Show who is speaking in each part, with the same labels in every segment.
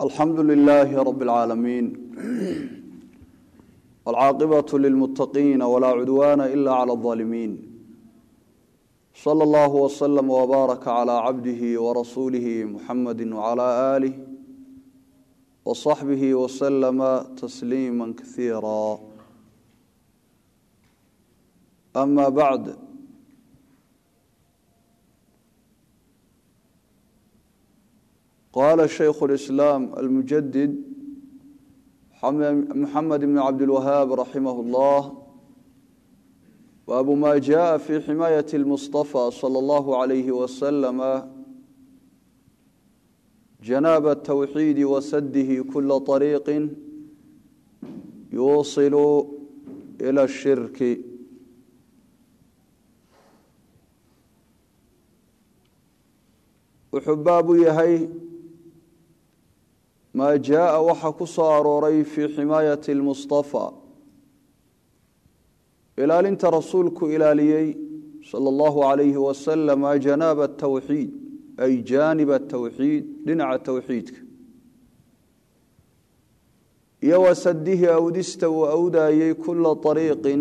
Speaker 1: alxamdu lilaahi rab اlcaalamiin wاlcaaqibaة lilmuttaqiina walaa cudwaana ila clى اظaalimiin slى اllah wslm wbaaraka clى cabdihi warasuulihi muxamadi wclى aalih wصaxbihi wslama tasliima kasiira ama bacd qala shaykhu اlislaam almujadid muxamed bn cabdilwahaab raximah اllah baabu ma jaءa fi ximaayat اlmustafa salى اllahu عalayhi waslama janaaba الtawxiidi wasadihi kula طariiqi yuusilu ilى الshirki wuxuu baabu yahay maa jaaa waxa ku soo arooray fii ximaayati اlmustafa ilaalinta rasuulku ilaaliyey sala اllahu alayhi wasalama janaaba atawxiid ay jaanib atawxiid dhinaca towxiidka iyo wasadihi awdista uu awdaayey kula ariiqin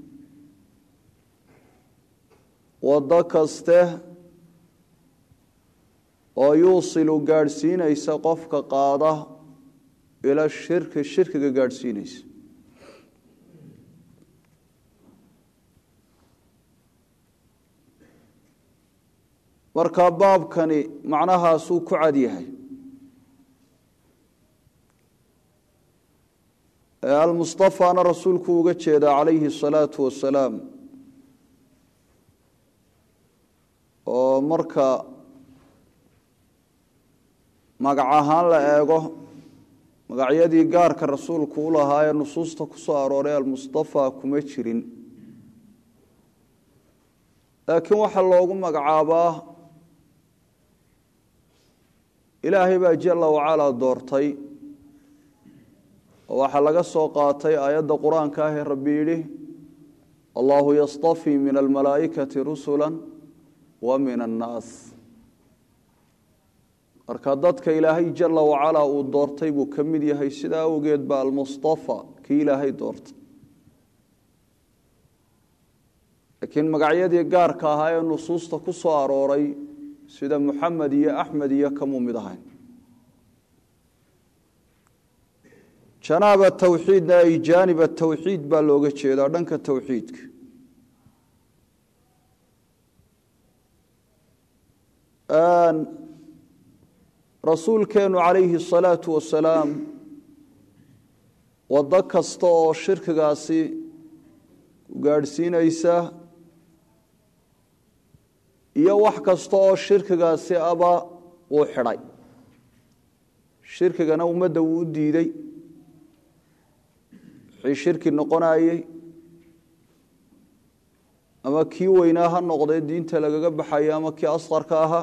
Speaker 1: wado kaste oo yuusilu gaadhsiinaysa qofka qaada ila shirki shirkiga gaadhsiinaysa marka baabkani macnahaasuu ku cad yahay almustafaana rasuulku uga jeedaa calayhi asalaatu wasalaam oo marka magac ahaan la eego magacyadii gaarka rasuulku u lahaa ee nusuusta ku soo arooray almustafa kuma jirin laakiin waxaa loogu magacaabaa ilaahay baa jala wacalaa doortay oo waxaa laga soo qaatay aayadda qur-aanka ah ee rabbi yidhi allahu yastafii min almalaa'ikati rusula wa min annaas marka dadka ilaahay jala wacalaa uu doortay buu ka mid yahay sidaa awgeed ba almustafa kii ilaahay doortay laakiin magacyadii gaarka ahaa ee nusuusta ku soo arooray sida muxamed iyo axmed iyo kamuu mid ahayn janaaba tawxiidna ay jaanib tawxiid baa looga jeedaa dhanka towxiidka rasuulkeenu calayhi asalaatu wasalaam waddo kasta oo shirkigaasi ku gaadhsiinaysa iyo wax kasta oo shirkigaasi aba uu xidhay shirkigana ummadda wuu u diidey wixii shirki noqonayey ama kii weynaa ha noqdee diinta lagaga baxaya ama kii asqarka ahaa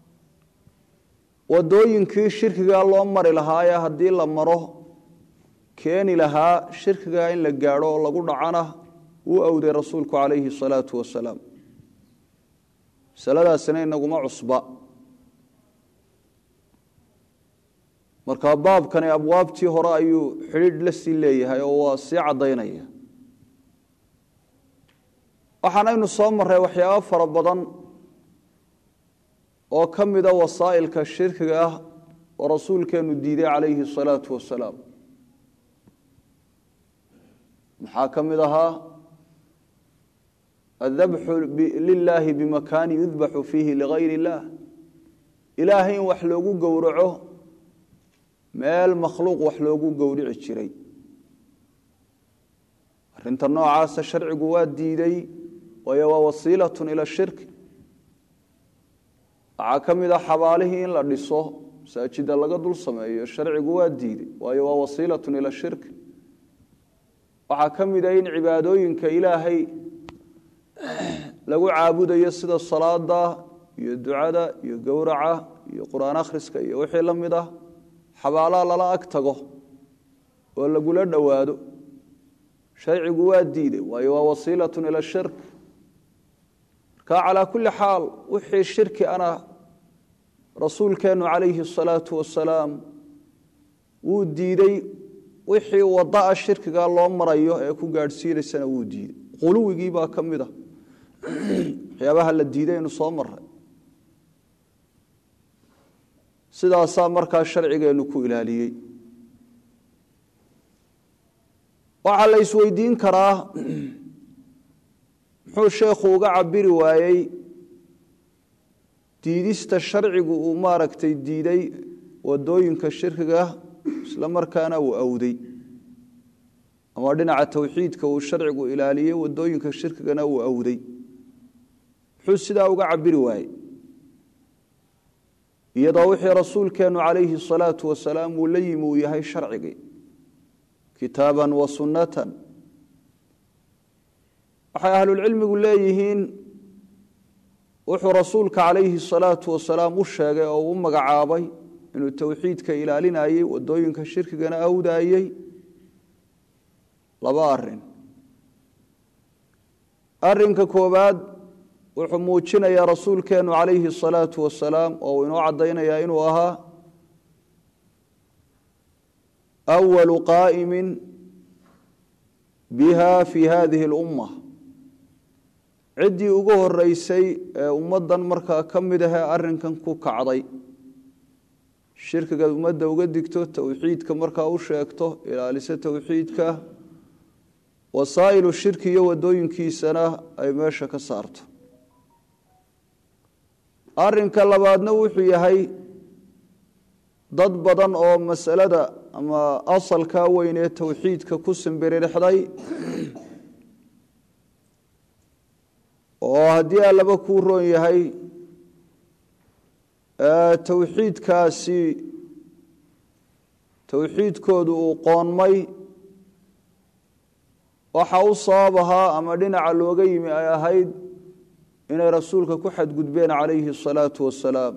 Speaker 1: wadooyinkii shirkigaa loo mari lahaayee haddii la maro keeni lahaa shirkigaa in la gaadho oo lagu dhacana wuu awday rasuulku calayhi asalaatu wasalaam masaladaasina inaguma cusba marka baabkani abwaabtii hore ayuu xidhiidh la sii leeyahay oo waa sii caddaynaya waxaanaynu soo marray waxyaabo fara badan oo ka mida wasaa'ilka shirkiga ah oo rasuulkeenu diiday calayhi asalaatu wasalaam maxaa ka mid ahaa adabxu lilaahi bimakaani yudbaxu fiihi ligayr illaah ilaahay in wax loogu gowraco meel makhluuq wax loogu gowrici jiray arrinta noocaasa sharcigu waa diiday waayo waa wasiilatun ila shirki waxaa ka mid ah xabaalihii in la dhiso masaajida laga dul sameeyo sharcigu waa diiday waayo waa wasiilatun ila shirki waxaa ka mid ah in cibaadooyinka ilaahay lagu caabudayo sida salaada iyo ducada iyo gowraca iyo qur-aan akhriska iyo wixii la mid ah xabaalaha lala ag tago oo lagula dhowaado sharcigu waa diiday waayo waa wasiilatun ila shirk marka calaa kulli xaal wixii shirki ana rasuulkeennu calayhi asalaatu wasalaam wuu diidey wixii wadaa shirkiga loo marayo ee ku gaadhsiinaysana wuu diiday quluwigii baa ka mid a waxyaabaha la diiday aynu soo maray sidaasaa markaa sharcigeennu ku ilaaliyey waxaa la isweydiin karaa muxuu sheekhu uga cabiri waayey diidista sharcigu uu maaragtay diiday wadooyinka shirkiga isla markaana uu awday ama dhinaca towxiidka uu sharcigu ilaaliyey wadooyinka shirkigana uu awday muxuu sidaa uga cabiri waayey iyadoo wixii rasuulkeennu calayhi salaatu wasalaam uu la yimi uu yahay sharcigii kitaaban wa sunnatan waxay ahlulcilmigu leeyihiin wuxuu rasuulka calayhi salaatu wasalaam u sheegay oo u magacaabay inuu towxiidka ilaalinayey wadooyinka shirkigana awdaayey laba arin arinka koobaad wuxuu muujinayaa rasuulkeennu calayhi salaatu wasalaam oo uu inoo caddaynayaa inuu ahaa awalu qaa'imin biha fi hadihi اlumma ciddii ugu horeysay ee ummaddan markaa ka mid ahee arrinkan ku kacday shirkigaad ummadda uga digto towxiidka markaa u sheegto ilaaliso towxiidka wasaa'ilu shirki iyo wadooyinkiisana ay meesha ka saarto arrinka labaadna wuxuu yahay dad badan oo masalada ama asalkaa weyn ee towxiidka ku simbiririxday oo haddii allaba kuu roon yahay towxiidkaasi towxiidkoodu uu qoonmay waxa u sabab ahaa ama dhinaca looga yimi ay ahayd inay rasuulka ku xadgudbeen calayhi asalaatu wasalaam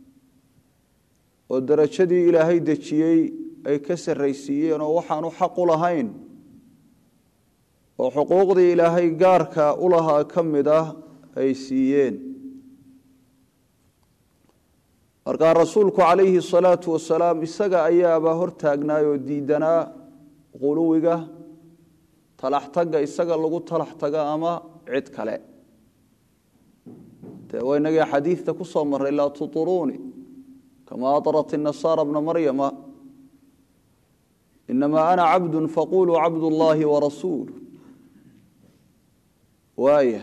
Speaker 1: oo darajadii ilaahay dejiyey ay ka sarraysiiyeen oo waxaanu xaq u lahayn oo xuquuqdii ilaahay gaarka u lahaa ka mid ah ay siiyeen markaa rasuulku calayhi asalaatu wasalaam isaga ayaaba hortaagnaay oo diidanaa quluwiga talaxtagga isaga lagu talax taga ama cid kale dee waa inagii xadiidta ku soo marray laa tuturuuni kama aطrat الnasaara bna maryama inama ana cabdu faquluu cabd اllahi warasuul waaya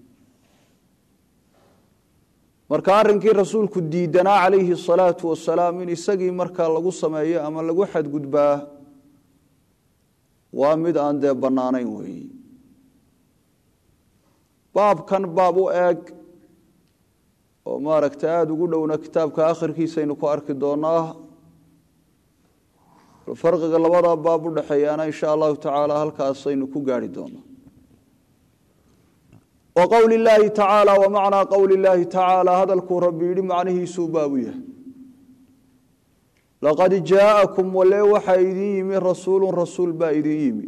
Speaker 1: marka arrinkii rasuulku diidanaa calayhi الsalaatu wasalaam in isagii markaa lagu sameeyo ama lagu xadgudbaa waa mid aan dee bannaanayn weeyi baabkan baab u eeg oo maaragtay aada ugu dhowna kitaabka akhirkiisaynu ku arki doonaa farqiga labada baab u dhexeeyaana insha allahu tacaala halkaasaynu ku gaari doonaa wa qowli illaahi tacaala wa macnaa qowli illaahi tacaala hadalkuu rabbi yidhi macnihiisuu baabu yahay laqad jaa'akum walee waxaa idin yimi rasuulun rasuul baa idin yimi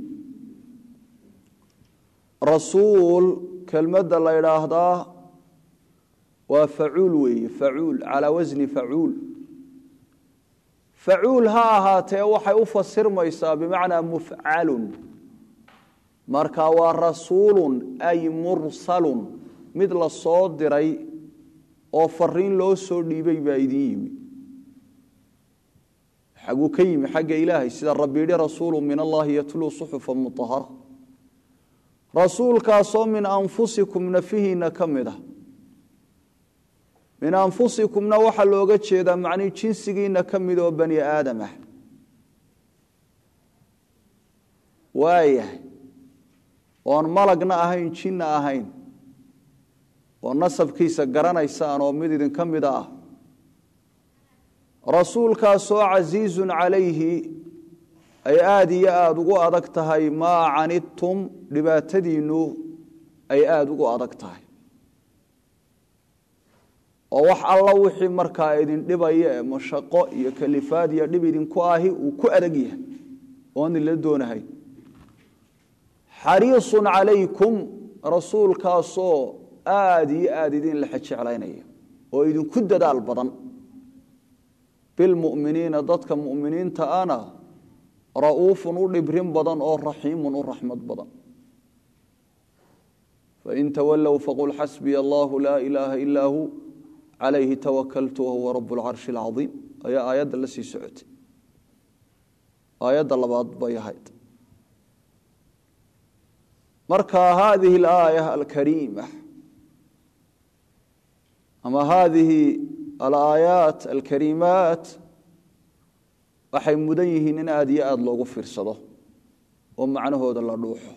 Speaker 1: rasuul kelmadda la idhaahdaa waa facuul weeye facuul calaa wasni facuul facuul ha ahaatee waxay u fasirmaysaa bimacnaa mufcalun marka waa rasuulun ay mursalun mid la soo diray oo fariin loo soo dhiibay baa idin yimi xaguu ka yimi xagga ilaahay sida rabbi yidhi rasuulu min allahi yatluu suxufa mutahara rasuulkaasoo min anfusikum nafihiina ka mid ah min anfusikumna waxaa looga jeedaa macnii jinsigiina ka mid oo bani aadam ah waayahay oon malagna ahayn jinna ahayn oo nasabkiisa garanaysaan oo mid idinka mida ah rasuulkaasoo casiizun calayhi ay aada iyo aada ugu adag tahay maa canidtum dhibaatadiinnu ay aada ugu adag tahay oo wax alla wixii markaa idin dhibaya ee mashaqo iyo kalifaad iyo dhib idinku ahi uu ku adag yahay oon idinla doonahay xariisun calaykum rasuulkaasoo aada iyo aada idin laxa jeclaynaya oo idinku dadaal badan bilmu'miniina dadka mu'miniinta ana ra'uufun u dhibrin badan oo raxiimun u raxmad badan fain tawallow faqul xasbiya allahu laa ilaaha ilaa hu calayhi tawakaltu wahuwa rabu lcarshi alcaiim ayaa aayadda la sii socotay aayadda labaad bay ahayd marka hadihi alaaya alkariima ama hadihi alaayaat alkariimaat waxay mudan yihiin in aada iyo aada loogu fiirsado oo macnahooda la dhuuxo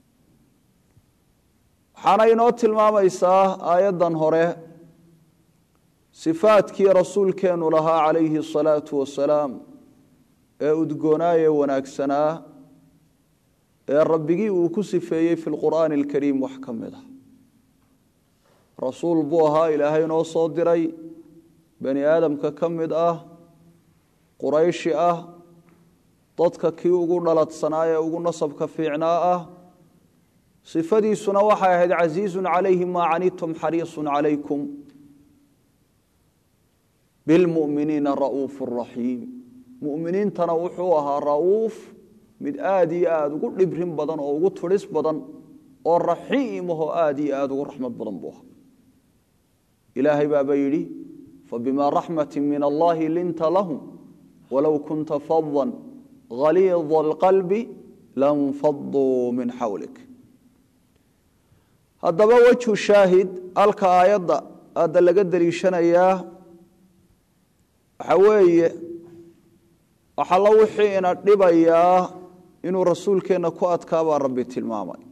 Speaker 1: waxaana inoo tilmaamaysaa aayaddan hore sifaadkii rasuulkeennu lahaa calayhi asalaatu wasalaam ee udgoonaaye wanaagsanaa ee rabbigii uu ku sifeeyey fi lqur'aani alkariim wax ka mid ah rasuul buu ahaa ilaahay noo soo diray bani aadamka ka mid ah qurayshi ah dadka kii ugu dhaladsanaa ee ugu nasabka fiicnaa ah sifadiisuna waxay ahayd casiizun calayhi maa canitum xariisun calaykum bilmu'miniina ra'uufu raxiim mu'miniintana wuxuu ahaa ra'uuf mid aada iyo aada ugu dhibrin badan oo ugu tudhis badan oo raxiimahoo aada iyo aada ugu raxmad badan buu ahaa ilaahay baaba yidhi fabimaa raxmati min allahi linta lahum walow kunta fadan haliida alqalbi lanfaduu min xawlik haddaba wejhu shaahid halka aayadda aadda laga deliishanayaa waxa weeye waxalla wixii ina dhibayaa inuu rasuulkeenna ku adkaabaa rabbi tilmaamay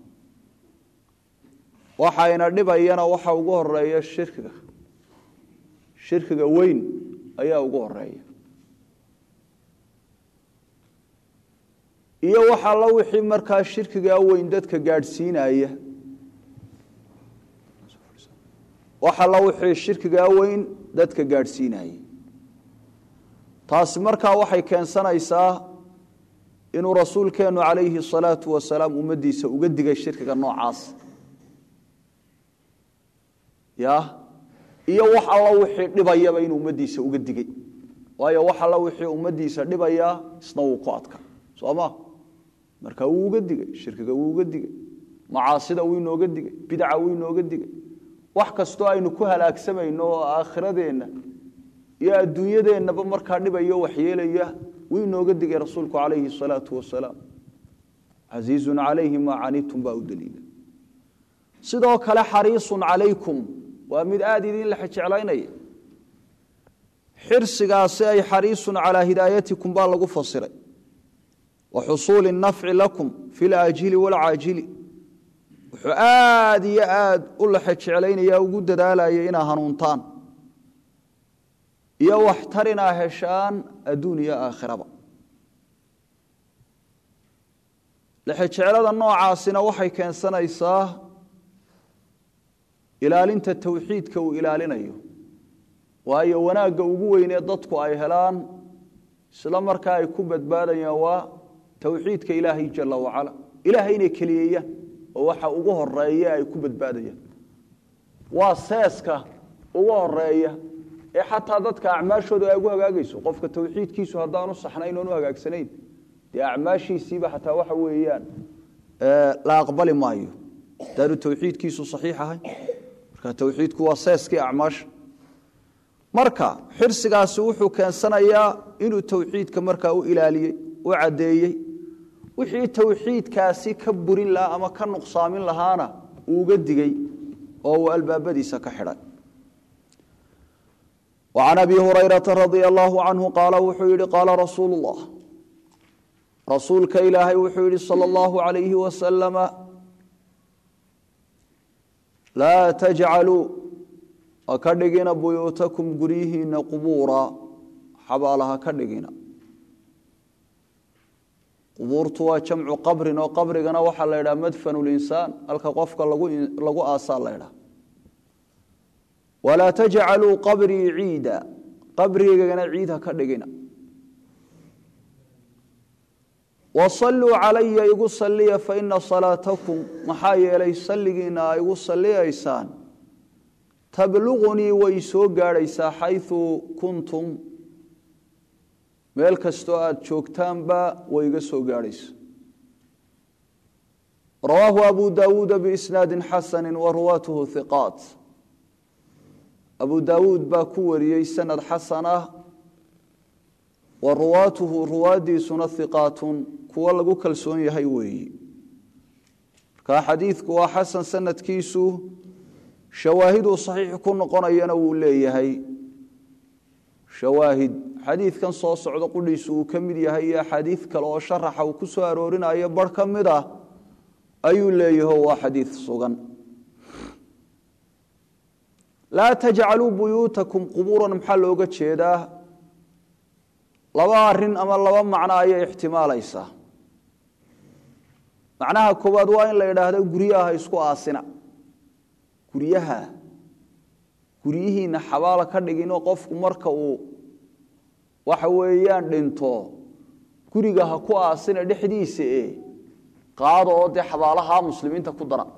Speaker 1: waxa ina dhibayana waxa ugu horeeya shirkiga shirkiga weyn ayaa ugu horeeya iyo wax alla wixii markaa shirkigaa weyn dadka gaadhsiinaya wax alla wixii shirkigaa weyn dadka gaadhsiinaya taasi markaa waxay keensanaysaa inuu rasuulkeennu calayhi asalaatu wasalaam ummaddiisa uga digay shirkiga noocaas ya iyo wax alla wixii dhibayaba inuu ummaddiisa uga digay waayo wax alla wixii ummaddiisa dhibaya isna wuu ku adka soo ma marka wuu uga digay shirkiga wuu uga digay macaasida wuu inooga digay bidaca wuu inooga digay wax kastoo aynu ku halaagsamayno oo aakhiradeenna iyo adduunyadeennaba markaa dhibayo waxyeelaya wuu inooga digay rasuulku calayhi asalaatu wasalaam casiizun calayhi maa canitum baa u daliila sidoo kale xariisun calaykum waa mid aada idin la jeclaynaya xirsigaasi ay xariisun calaa hidaayatikum baa lagu fasiray wa xusuuli nafci lakum fi laajili walcaajili wuxuu aada iyo aada u laxe jeclaynaya ugu dadaalaya inaa hanuuntaan iyo waxtar inaa heshaan adduun iyo aakhiraba lexejeclada noocaasina waxay keensanaysaa ilaalinta towxiidka uu ilaalinayo waayo wanaagga ugu weynee dadku ay helaan isla markaa ay ku badbaadayaan waa towxiidka ilaahay jala wacala ilaahay inay keliyeeyaan oo waxa ugu horeeya ay ku badbaadayaan waa seeska ugu horeeya ee xataa dadka acmaashooda ay ugu hagaagayso qofka towxiidkiisu haddaanu saxnayn oonu hagaagsanayn dee acmaashiisiiba xataa waxa weeyaan la aqbali maayo hadaanu towxiidkiisu saxiix ahay marka towxiidku waa seeskii acmaasha marka xirsigaasi wuxuu keensanayaa inuu towxiidka markaa u ilaaliyey u caddeeyey wixii towxiidkaasi ka burin lahaa ama ka nuqsaamin lahaana uu uga digay oo uu albaabadiisa ka xidhay وعن أبي هريرة رضي الله عنه قال وحيري قال رسول الله رسولك إلهي وحيري صلى الله عليه وسلم لا تجعلوا وكدغين بيوتكم غريهن قبورا حبالها كدغين qubuurtu waa jamcu qabrin oo qabrigana waxaa la ydhaha madfanu linsaan halka qofka lagu aasaa la ydhaha walaa tajcaluu qabrii ciida qabrigaygana ciid ha ka dhigina wasalluu calaya igu salliya faina salaatakum maxaa yeelay salligiina a igu salliyaysaan tabluqunii way soo gaadhaysaa xayu kuntum meel kastoo aada joogtaanba way iga soo gaadhaysa rawaahu abu daawuuda biisnaadi xasani wa ruwaatuhu hiqaat abu daawuud baa ku wariyey sanad xasan ah wa ruwaatuhu ruwaaddiisuna hiqaatun kuwo lagu kalsoon yahay weeyi markaa xadiidku waa xasan sanadkiisu shawaahiduu saxiix ku noqonayana wuu leeyahay shawaahid xadiidkan soo socdo qudhiisu uu ka mid yahay iyo axaadiid kale oo sharaxa uu ku soo aroorinayo bar ka mid ah ayuu leeyaho waa xadiid sugan laa tajcaluu buyuutakum qubuuran maxaa looga jeedaa laba arin ama laba macno ayay ixtimaalaysaa macnaha koowaad waa in la idhaahdo guryaha isku aasina guryaha guryihiina xabaala ka dhiginoo qofku marka uu waxa weeyaan dhinto guriga ha ku aasina dhexdiisa e qaada oo dee xabaalaha muslimiinta ku dara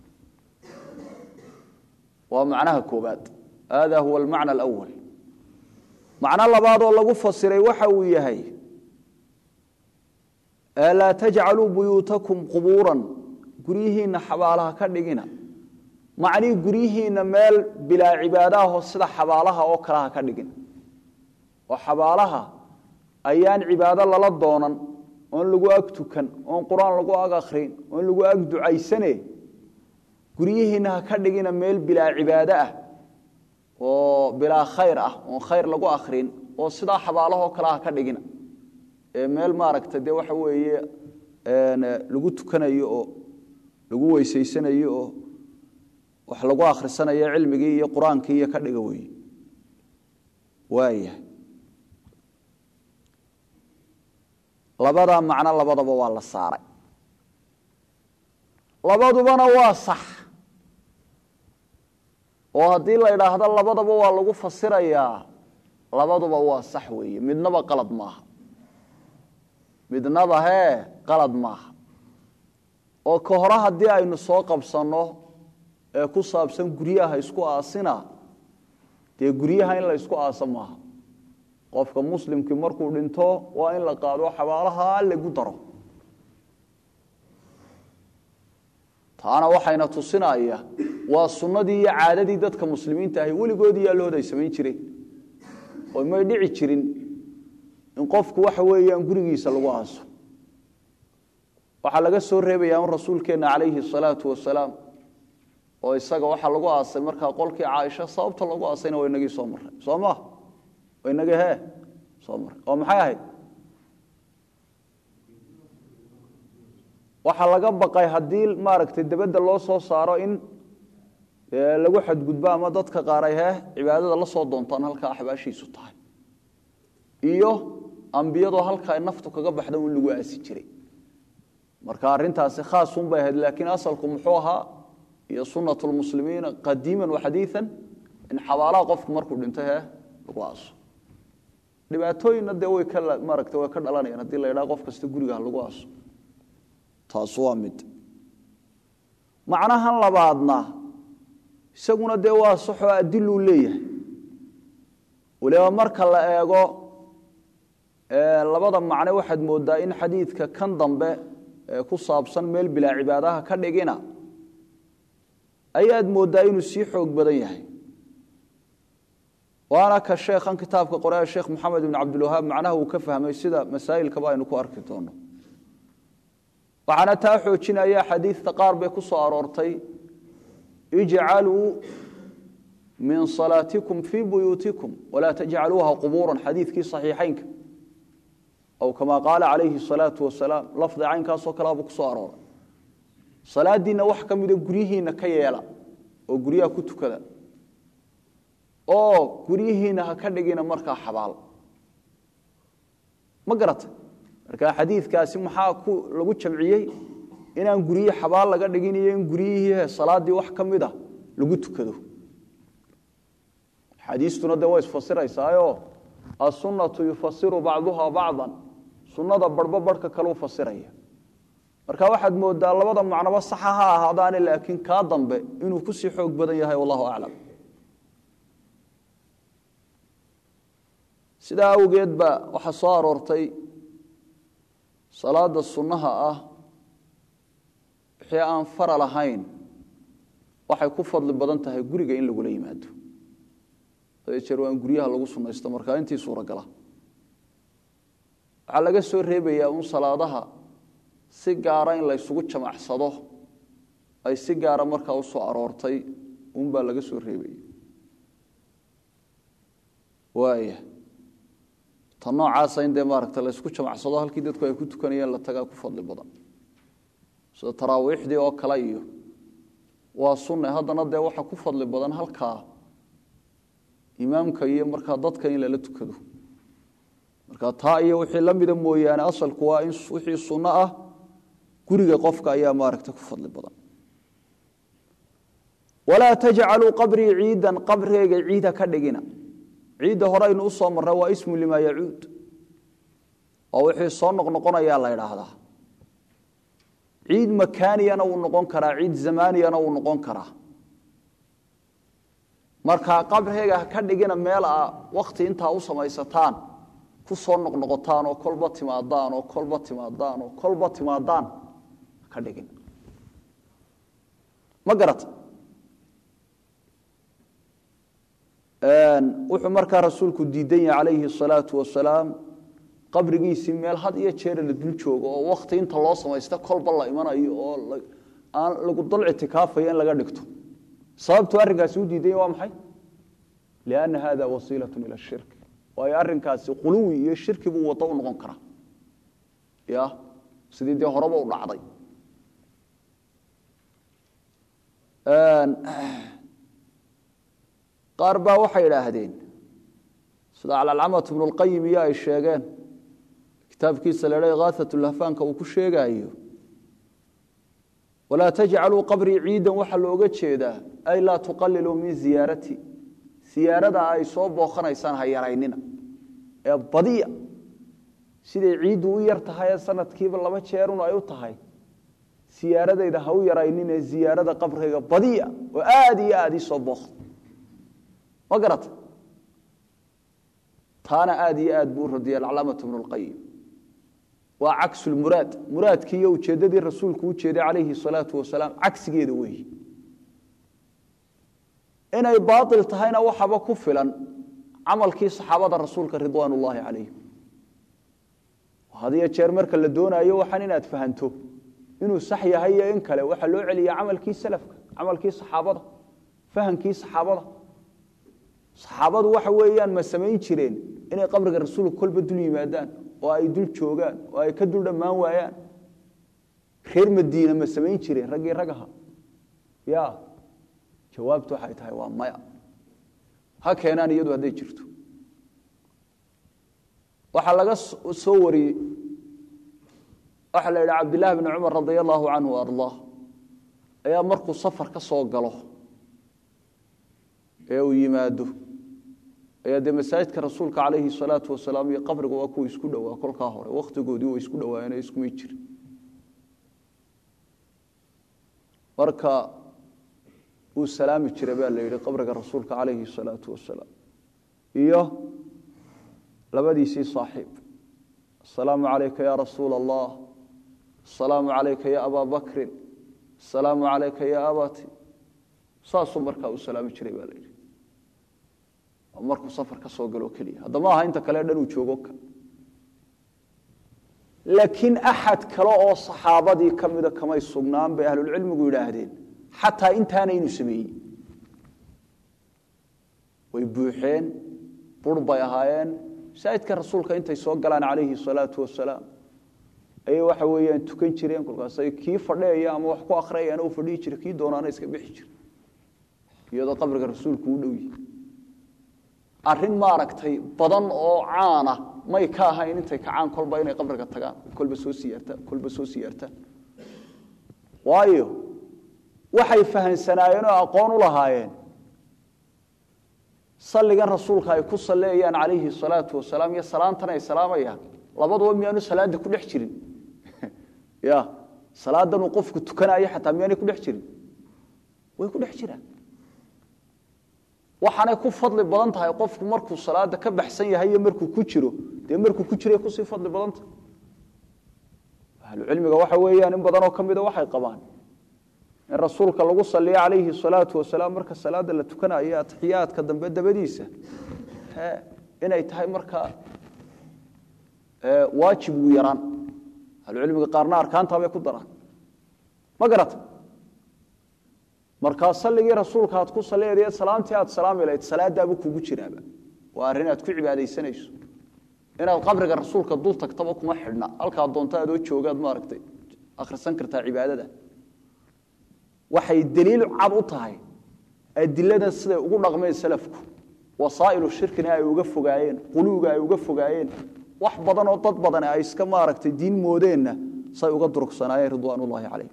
Speaker 1: waa macnaha koobaad hada huwa almacna alawal macno labaad oo lagu fasiray waxa uu yahay laa tajcaluu buyuutakum qubuuran guryihiina xabaalaha ka dhigina macnii guryihiina meel bilaa cibaadaho sida xabaalaha oo kale ha ka dhigin oo xabaalaha ayaan cibaado lala doonan oon lagu ag tukan oon qur-aan lagu ag akhrin oon lagu ag ducaysane guryihiina ha ka dhigina meel bilaa cibaado ah oo bilaa khayr ah oon khayr lagu akhrin oo sidaa xabaalahoo kale ha ka dhigina ee meel maaragta dee waxa weeye lagu tukanayo oo lagu weysaysanayo oo wax lagu akhrisanayo cilmigii iyo qur-aankii iyo ka dhiga weeye waaya labadaa macno labadaba waa la saaray labadubana waa sax oo haddii la idhaahdo labadaba waa lagu fasirayaa labaduba waa sax weeye midnaba qalad maaha midnaba hee qalad maaha oo ka hore haddii aynu soo qabsanno ee ku saabsan guryaha isku aasina dee guryaha in la ysku aasa maaha qofka muslimkii markuu dhinto waa in la qaado xabaalaha lagu daro taana waxayna tusinaya waa sunnadii iyo caadadii dadka muslimiinta ahi weligoodii yaallood ay samayn jireen oo may dhici jirin in qofku waxa weeyaan gurigiisa lagu aaso waxaa laga soo reebayaa in rasuulkeenna calayhi salaatu wasalaam oo isaga waxaa lagu aasay markaa qolkii caaisha sababta lagu aasayna waa inagii soo marray soo maa waa inagii hee soo marray oo maxay ahayd waxaa laga baqay haddii maaragtay dabadda loo soo saaro in lagu xadgudbo ama dadka qaar ay hee cibaadada la soo doontaan halkaa axbaashiisu tahay iyo ambiyadoo halka ay naftu kaga baxda in lagu aasi jiray marka arrintaasi khaasun bay ahayd laakiin asalku muxuu ahaa iyo sunat lmuslimiina qadiima waxadiian in xabaalaha qofku markuu dhinto hee lagu aaso dhibaatooyinna dee way ka maaragta way ka dhalanayaan haddii la yidhaha qof kasta guriga ha lagu aaso taas waa mid macnahan labaadna isaguna dee waa saxoo adiluu leeyahay waliba marka la eego labada macne waxaad moodaa in xadiidka kan dambe ee ku saabsan meel bilaa cibaadaha ka dhigina ayaad moodaa inuu sii xoog badan yahay waana ka sheekhan kitaabka qoree sheekh moxamed ibn cabdilwahaab macnaha uu ka fahmay sida masaa'ilkaba aynu ku arki doono waxaana taa xoojinaya xadiidta qaar bay ku soo aroortay ijcaluu min salaatikum fii buyuutikum walaa tajcaluuha qubuuran xadiidkii saxiixaynka aw kamaa qaala calayhi salaatu wasalaam lafdi caynkaasoo kaleabuu ku soo arooray salaadiinna wax ka mida guryihiinna ka yeela oo guryaha ku tukada oo guryihiinna ha ka dhigina markaa xabaal ma garata marka xadiidkaasi maxaa ku lagu jamciyey inaan guryihii xabaal laga dhigin iyo in guryihii salaadii wax ka mid a lagu tukado xadiistuna dee way isfasiraysaayo asunatu yufasiru bacduha bacdan sunnada barhbo barhka kaleu fasiraya marka waxaad moodaa labada macnoba saxa ha ahaadaane laakiin kaa dambe inuu kusii xoog badan yahay wallahu aclam sidaa awgeed ba waxaa soo aroortay salaada sunnaha ah wixii aan faral ahayn waxay ku fadli badan tahay guriga in lagula yimaado hadee jeer waa in guryaha lagu sunnaysto markaa intii suuragala waxaa laga soo reebayaa un salaadaha si gaara in la ysugu jamacsado ay si gaara markaa u soo aroortay unbaa laga soo reebaya waaya ta noocaasa in dee maaragta la ysku jamacsado halkii dadku ay ku tukanayeen la tagaa ku fadli badan sida taraawiixdii oo kale iyo waa sunne haddana dee waxa ku fadli badan halkaa imaamka iyo markaa dadka in lala tukado marka taa iyo wixii la mida mooyaane asalku waa in wixii sunno ah guriga qofka ayaa maaragta ku fadli badan walaa tajcaluu qabrii ciidan qabreyga ciida ka dhigina ciidda hore aynu u soo marnay waa ismu limaa yacuud oo wixii soo noqnoqonayaa la idhaahdaa ciid makaaniyana wuu noqon karaa ciid zamaaniyana wuu noqon karaa markaa qabreyga ka dhigina meel a wakti intaa u samaysataan ku soo noqnoqotaan oo kolba timaadaan oo kolba timaadaan oo kolba timaadaan ka dhigin ma garata wuxuu markaa rasuulku diidan yahay calayhi الsalaau wasalaam qabrigiisii meel had iyo jeera la dul joogo oo wakti inta loo samaysta kolba la imanayo oo aan lagu dal ictikaafayo in laga dhigto sababtu arrinkaasi u diidan yahy waa maxay lianna hada wasiilaة ilى shirk waayo arrinkaasi quluwi iyo shirki buu wado u noqon karaa ya sidii dee horeba u dhacday qaar baa waxay idhaahdeen sida calcalcamat bnu اlqayim iyo ay sheegeen kitaabkiisa la dha kaahat lahfaanka uu ku sheegaayo walaa tajcaluu qabrii ciidan waxaa looga jeedaa ay laa tuqaliluu min ziyaarati siyaarada ay soo booqanaysaan ha yaraynina ee badiya siday ciiddu u yar tahay ee sanadkiiba laba jeerun ay u tahay siyaaradayda ha u yaraynin ee ziyaarada qabriga badiya oo aada iyo aada ii soo booqda ma garata taana aada iyo aad buu u radiyay alcalaamatu bnu lqayim waa caksu lmuraad muraadkii iyo ujeeddadii rasuulku u jeeday calayhi salaatu wasalaam cagsigeeda weeyi inay baail tahayna waxaba ku filan camalkii saxaabada rasuulka ridwaan ullaahi calayhim hadiyo jeer marka la doonaayo waxaan inaad fahanto inuu sax yahay iyo in kale waxaa loo celiya camalkii salafka camalkii saxaabada fahamkii saxaabada saxaabadu waxa weeyaan ma samayn jireen inay qabriga rasuulka kolba dul yimaadaan oo ay dul joogaan oo ay ka dul dhammaan waayaan reer madiina ma samayn jireen raggii ragaha ya jawaabtu waxay tahay waa maya ha keenaan iyadu hadday jirto waxaa laga soo wariyey waxaa la yidhi cabdillahi bni cumar radia allahu canhu ardaa ayaa markuu safar ka soo galo ee uu yimaado ayaa dee masaajidka rasuulka calayhi salaatu wasalaam iyo qabriga waa kuwa isku dhowaa kolkaa hore wakhtigoodii way isku dhowaayeen iskumay jiri marka uu salaami jiray baa la yidhi qabriga rasuulka calayhi salaatu wasalaam iyo labadiisii saaxiib asalaamu calayka ya rasuula allah asalaamu calayka ya abaa bakrin asalaamu calayka ya abati saasuu markaa u salaami jiray baa la yidhi markuu safar ka soo galo keliya haddama aha inta kale dhan uu joogo ka laakiin axad kale oo saxaabadii ka mida kamay sugnaan bay ahlulcilmigu yidhaahdeen xataa intaana inuu sameeyey way buuxeen bur bay ahaayeen masaajidka rasuulka intay soo galaan calayhi salaatu wasalaam ayay waxa weeyaan tukan jireen kolkaasay kii fadheeya ama wax ku akhriyayana u fadhihi jira kii doonaana iska bixi jira iyadoo qabriga rasuulku u dhow yihi arrin maaragtay badan oo caana may ka ahayn intay kacaan kolba inay qabriga tagaan kolba soo siyaartaan kolba soo siyaartaan waayo waxay fahansanaayeen oo aqoon u lahaayeen salligan rasuulka ay ku salleeyaan calayhi salaatu wasalaam iyo salaantan ay salaamayaan labaduba miyaanu salaada ku dhex jirin ya salaadan uu qofku tukanayo xataa miyaanay ku dhex jirin way ku dhex jiraan waxaanay ku fadli badan tahay qofku markuu salaada ka baxsan yahay iyo markuu ku jiro dee markuu ku jiray kusii fadli badan tahay ahlucilmiga waxa weeyaan in badanoo ka mida waxay qabaan in rasuulka lagu saliyo calayhi salaatu wasalaam marka salaada la tukanayo atixiyaadka dambe dabadiisa inay tahay markaa waajib ugu yaraan ahlucilmiga qaarna arkaantaa bay ku daraan ma garata markaa salligii rasuulka aad ku saliyadeed salaamtii aad salaami lahayd salaadaaba kugu jiraaba waa arrin aad ku cibaadaysanayso inaad qabriga rasuulka dul tagtaba kuma xidhna halkaa doonto adoo joogaad maaragtay akhrisan kartaa cibaadada waxay daliil cad u tahay adiladan siday ugu dhaqmeen salafku wasaa'ilu shirkina ay uga fogaayeen quluuga ay uga fogaayeen wax badan oo dad badan ay iska maaragtay diin moodeenna say uga durugsanaayeen ridwaanullaahi calayh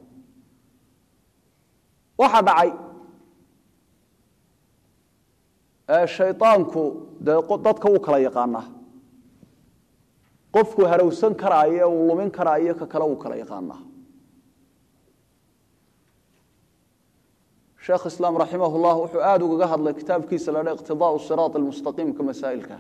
Speaker 1: waxaa dhacay shaydaanku dee dadka uu kala yaqaanaa qofku harowsan karaayo uu lumin karaayo ka kale uu kala yaqaanaa sheekh islaam raximah llah wuxuu aada ugaga hadlay kitaabkiisa la dha iqtidaau siraat almustaqiimka masaa'ilka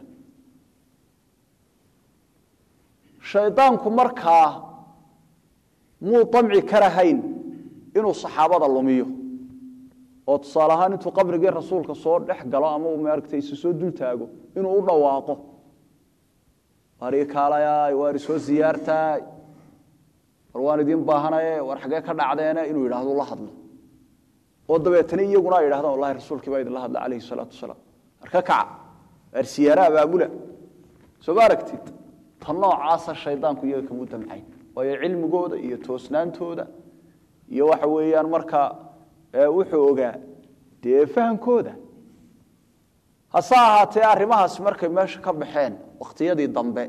Speaker 1: shaydaanku markaa muu damci karahayn inuu saxaabada lumiyo oo tusaale ahaan intuu qabrigii rasuulka soo dhex galo ama uu maaragtay isu soo dul taago inuu u dhawaaqo waar ii kaalayaay waar isoo siyaartaay war waan idiin baahanaye war xaggee ka dhacdeene inuu yidhaahdo la hadlo oo dabeetana iyaguna ay yidhahdaan wallahi rasuulkii baa idinla hadla calayhi salaatu wasalaam war ka kaca waar siyaaraha baabula soo ma aragtid ta noocaasa shaydaanku iyaga kamu damcayn waayo cilmigooda iyo toosnaantooda iyo waxa weeyaan markaa wuxuu ogaa dee fahamkooda hase ahaatee arrimahaasi markay meesha ka baxeen wakhtiyadii dambe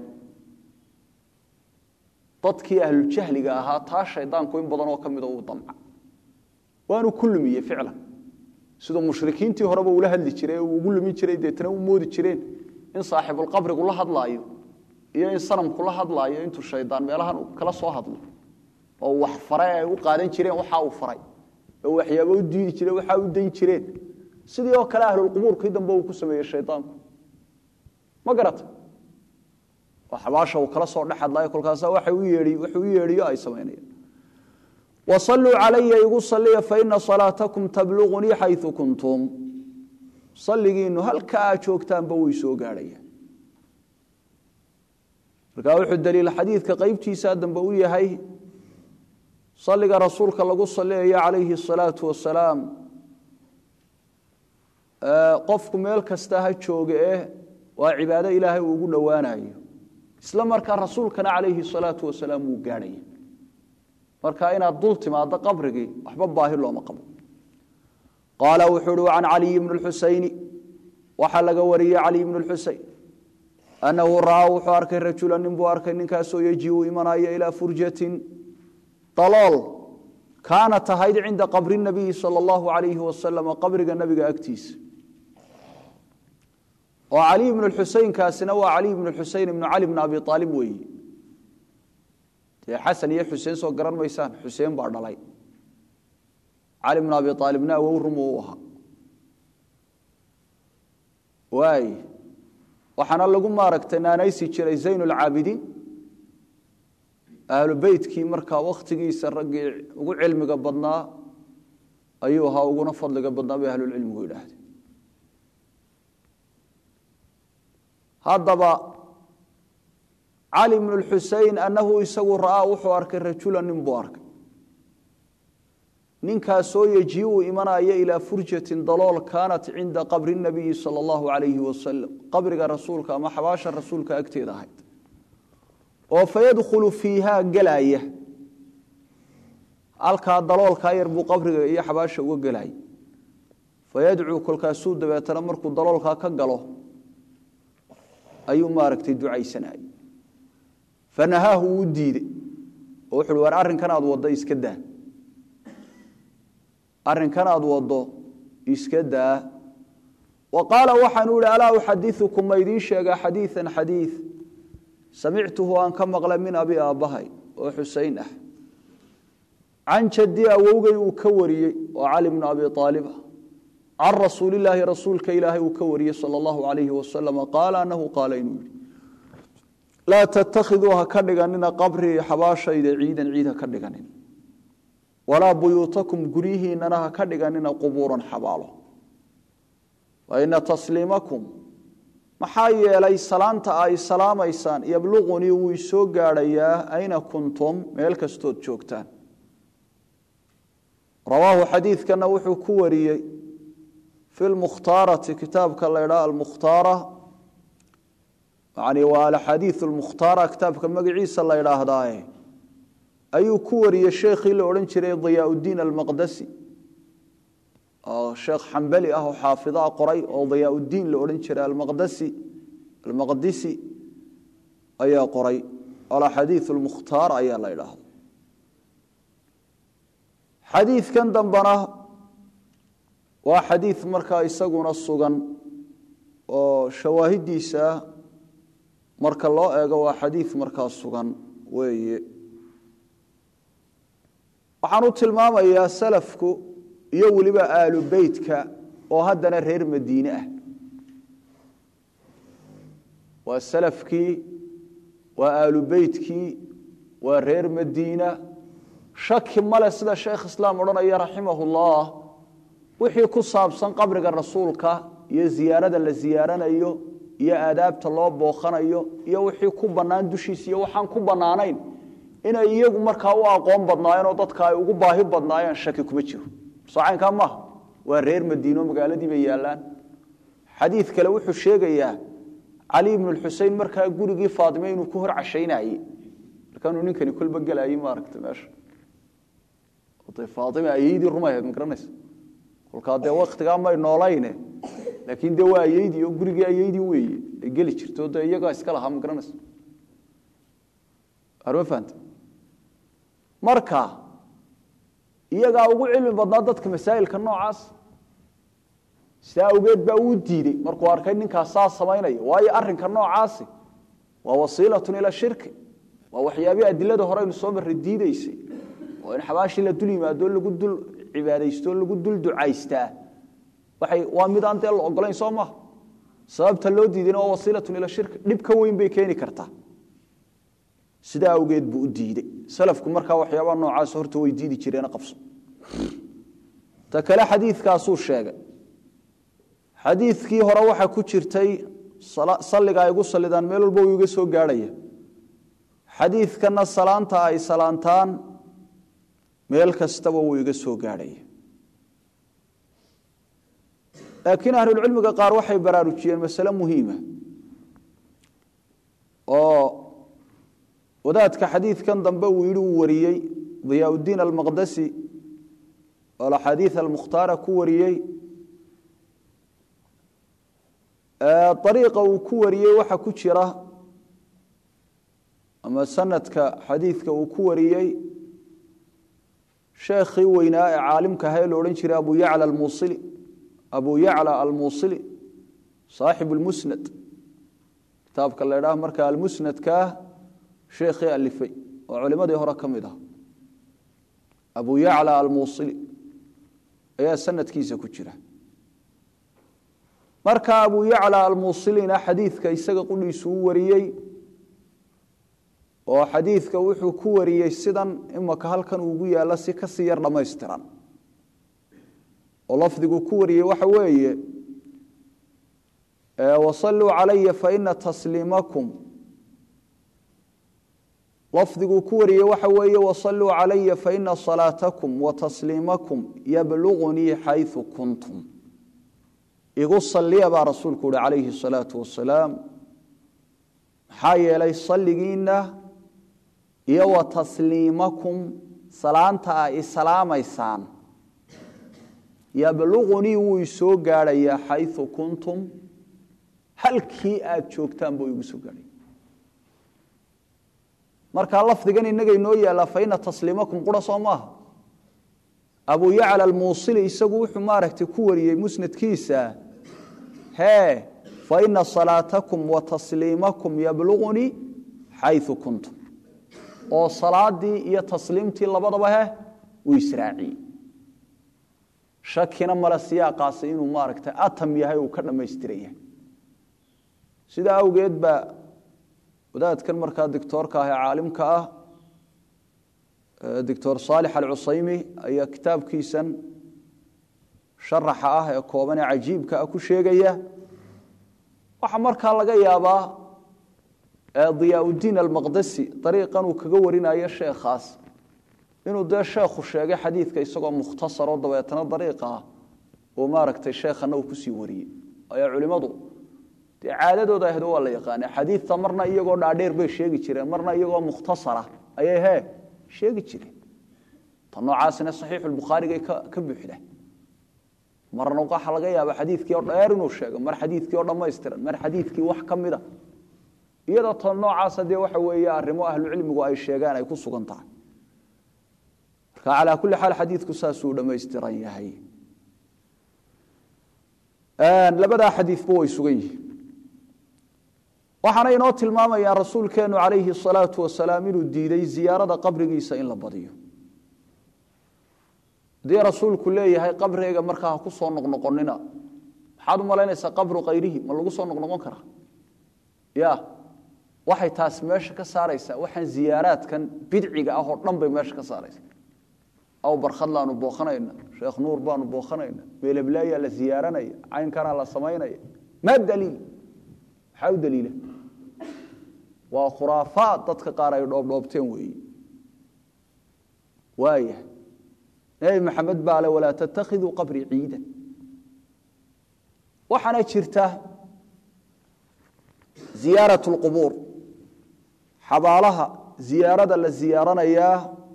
Speaker 1: dadkii ahlujahliga ahaa taa shaydaanku in badan oo ka mida uu damca waanu ku lumiyey ficlan siduu mushrikiintii horeba ula hadli jiray uu ugu lumin jiray deetana u moodi jireen in saaxibulqabrigu la hadlaayo iyo in sanamku la hadlaayo intuu shaydaan meelahan kala soo hadlo oo wax faray ay u qaadan jireen waxa uu faray oo waxyaaba u diidi jireen waxa u dayn jireen sidii oo kale ahlulqubuurkii dambe uu ku sameeyey shaydaanku ma garata oo xabaasha uu kala soo dhex hadlaayo kolkaasa waxa u yeedhi wuxuu u yeedhiyo ay samaynayaan wasalluu calaya igu salliya faina salaatakum tabluqunii xayu kuntum salligiinu halka aad joogtaanba way soo gaadhayaan markaa wuxuu daliil xadiidka qeybtiisa dambe u yahay salliga rasuulka lagu salliyayo calayhi asalaatu wasalaam qofku meel kasta ha jooga eh waa cibaado ilaahay uu ugu dhowaanayo isla markaa rasuulkana calayhi salaatu wasalaam wuu gaadhaya marka inaad dul timaado qabrigii waxba baahi looma qabo qaala wuxuu uhi can caliyi bni lxusayni waxaa laga wariyey caliy bni lxuseyn annahu ra'aa wuxuu arkay rajula nin buu arkay ninkaasoo yejiu imanaya ilaa furjatin dalool kaanat ahayd cinda qabri nabiyi sala allahu alayhi wasalam qabriga nabiga agtiisa oo caliy bnu xuseynkaasina waa caliy bnu xuseyn ibnu cali bni abi aalib weeye dee xasan iyo xuseen soo garan maysaan xuseen baa dhalay cali bnu abi aalibna awow rumu u ahaa waay waxaana lagu maaragtay naanaysi jiray zayn lcaabidiin ahlu beytkii markaa wakhtigiisa raggii ugu cilmiga badnaa ayuu ahaa uguna fadliga badnaa bay ahlulcilmigu yidhaahdeen haddaba cali bnu lxusein annahu isagu ra'aa wuxuu arkay rajula nin buu arkay ninkaasoo yejiu imanaya ilaa furjatin dalool kaanat cinda qabri nabiyi sala allahu alayhi wasalam qabriga rasuulka ama xabaasha rasuulka agteeda ahayd oo fayadkhulu fiihaa gelaya halkaa daloolkaa yar buu qabriga iyo xabaasha uga gelaya fayadcuu kolkaasuu dabeetana markuu daloolkaa ka galo ayuu maaragtay ducaysanayay fanahaahu wuu diidey oo wuxuuhi war arrinkan aad waddo iska daa arrinkan aad waddo iska daa wa qaala waxaanu ihi alaa uxadiukum ma idiin sheegaa xadiian xadiid samictuhu aan ka maqlay min abi aabbahay oo xusein ah can jaddi awowgay uu ka wariyey oo cali bnu abi aalib ah can rasuulilaahi rasuulka ilaahay uu ka wariyey sal allahu alayhi wasalam qaala anahu qaala inuu yihi laa tattakhiduu ha ka dhiganina qabrii xabaashayda ciidan ciid ha ka dhiganin walaa buyuutakum guryihiinana ha ka dhiganina qubuuran xabaalo waina tasliimakum maxaa yeelay salaanta ay salaamaysaan yabluqunii wuu isoo gaadhayaa ayna kuntum meel kastood joogtaan rawaahu xadiidkana wuxuu ku wariyey fi lmukhtaarati kitaabka la ydhaha almukhtaara yani waa alaxaadiiu lmukhtaara kitaabka magaciisa la ydhaahdaaye ayuu ku wariyey sheekhii la odhan jiray diyaaudiin almaqdasi oo sheekh xambali ah oo xaafidaa qoray oo diyaaudiin la odhan jiray almaqdasi almaqdisi ayaa qoray alaxaadiiu lmukhtaar ayaa la ydhaahda xadiidkan dambana waa xadiid markaa isaguna sugan oo shawaahidiisa marka loo eego waa xadiid markaa sugan weeye waxaan u tilmaamayaa salafku iyo weliba aalu beytka oo haddana reer madiine ah waa salafkii waa aalu beytkii waa reer madiina shaki male sida sheekh islaam odhanaya raximahullah wixii ku saabsan qabriga rasuulka iyo ziyaarada la ziyaaranayo iyo aadaabta loo booqanayo iyo wixii ku bannaan dushiisa iyo waxaan ku bannaanayn inay iyagu markaa u aqoon badnaayeen oo dadka ay ugu baahi badnaayeen shaki kuma jiro soocaynkaa maaha waa reer madiino magaaladii bay yaallaan xadiid kale wuxuu sheegayaa cali ibnu lxusein markaa gurigii faatime inuu ku hor cashaynayey markaanuu ninkani kolba gelayey maaragta meesha faaime ayeydii rumaheed ma garanaysa kolkaa dee waktigaa may noolayne laakiin dee waa ayeydii oo gurigii ayeydii weeye ay geli jirto dee iyagaa iska lahaa ma garanaysa arma fahanta marka iyagaa ugu cilmi badnaa dadka masaa'ilka noocaas sidaa awgeed baa uu diidey markuu arkay ninkaas saa samaynaya waayo arrinka noocaasi waa wasiilatun ila shirki waa waxyaabihii adilada horeynu soo marray diideysay oo in xabaashii la dul yimaado lagu dul cibaadaysto lagu dul ducaystaa waxay waa mid aan dee la ogolayn soo maha sababta loo diidayna waa wasiilatun ila shirki dhib ka weyn bay keeni kartaa sidaa awgeed buu u diidey salafku markaa waxyaabaha noocaas horta way diidi jireen qabso ta kale xadiidkaasuu sheegay xadiidkii hore waxaa ku jirtay salliga ay igu sallidaan meel walba uu iga soo gaadhaya xadiidkanna salaanta ay salaantaan meel kastaba wuu iga soo gaadhaya laakiin ahlulcilmiga qaar waxay baraarujiyeen masale muhiima oo wadaadka xadiidkan dambe uu yidhi uu wariyey diyaaudiin almaqdasi oo alaxaadiid almukhtaara ku wariyey ariiqa uu ku wariyey waxa ku jira ama sanadka xadiidka uu ku wariyey sheekhii weynaa ee caalimka ahaa ee la odhan jiray abu yacla almuusili abu yacla almuusili saaxibu lmusnad kitaabka la ydhaha marka almusnadkaa sheekhii alifay oo culimadii hore ka mid ah abu yacla almuusili ayaa sanadkiisa ku jira marka abu yacla almuusilina xadiidka isaga qudhiisu u wariyey oo xadiidka wuxuu ku wariyey sidan imaka halkan ugu yaalla si kasii yar dhammaystiran oo lafdigu ku wariyey waxa weeye wasaluu calaya faina tasliimakum lafdiguu ku wariyey waxa weeye wasaluu calaya faina salaatakum wa tasliimakum yablugunii xayثu kuntum igu saliya baa rasuulku uhi calayhi الsalaau wasalaam maxaa yeelay salligiina iyo wa tasliimakum salaanta a islaamaysaan yablugunii wuu isoo gaadhayaa xayثu kuntum halkii aad joogtaan buu igu soo gaadhaya markaa lafdigan inaga inoo yaallaa faina tasliimakum qura soo maaha abu yacla almuusili isagu wuxuu maaragtay ku wariyey musnadkiisa hee faina salaatakum wa tasliimakum yablugunii xayu kuntum oo salaadii iyo tasliimtii labadaba he uu israaciyey shakina male siyaaqaasi inuu maaragtay atam yahay uu ka dhammaystiran yahay sidaa awgeed baa wadaadkan markaa dictoorka ah ee caalimka ah doctor saalix alcusaymi ayaa kitaabkiisan sharaxa ah ee kooban ee cajiibka ah ku sheegaya waxaa markaa laga yaabaa diyaa-udiin almaqdasi dariiqan uu kaga warinayo sheekhaas inuu dee sheekhu sheegay xadiidka isagoo mukhtasaroo dabeetana dariiqa ah oo maaragtay sheekhana uu kusii wariyey ayaa culimmadu dee caadadooda ahdo waa la yaqaana xadiidta marna iyagoo dhaadheer bay sheegi jireen marna iyagoo mukhtasara ayay hee sheegi jireen ta noocaasina saxiixulbukhaarigay ka buuxda marna waxaa laga yaaba xadiidkii oo dheer inuu sheego mar xadiidkii oo dhammaystiran mar xadiidkii wax ka mida iyadoo ta noocaasa dee waxa weeye arrimo ahlucilmigu ay sheegaan ay ku sugan tahay marka calaa kulli xaal xadiidku saasuu dhammaystiran yahay labadaa xadiidba way sugan yihiin waxaana inoo tilmaamayaan rasuulkeennu calayhi asalaatu wasalaam inuu diiday ziyaarada qabrigiisa in la badiyo haddii rasuulku leeyahay qabrigayga markaa ha ku soo noqnoqonina maxaad u malaynaysaa qabru khayrihi ma lagu soo noqnoqon karaa ya waxay taas meesha ka saaraysaa waxaan ziyaaraadkan bidciga ah oo dhan bay meesha ka saaraysaa aw barkhadlaanu booqanayna sheekh nuur baanu booqanayna meeleblaayaa la ziyaaranaya caynkanaa la samaynaya maa daliil maxaa u daliila waa khuraafaad dadka qaar ay dhoobdhoobteen weeye waaya nebi maxamed baa le walaa tattakhiduu qabrii ciidan waxaana jirta ziyaarat lqubuur xabaalaha ziyaarada la ziyaaranayaa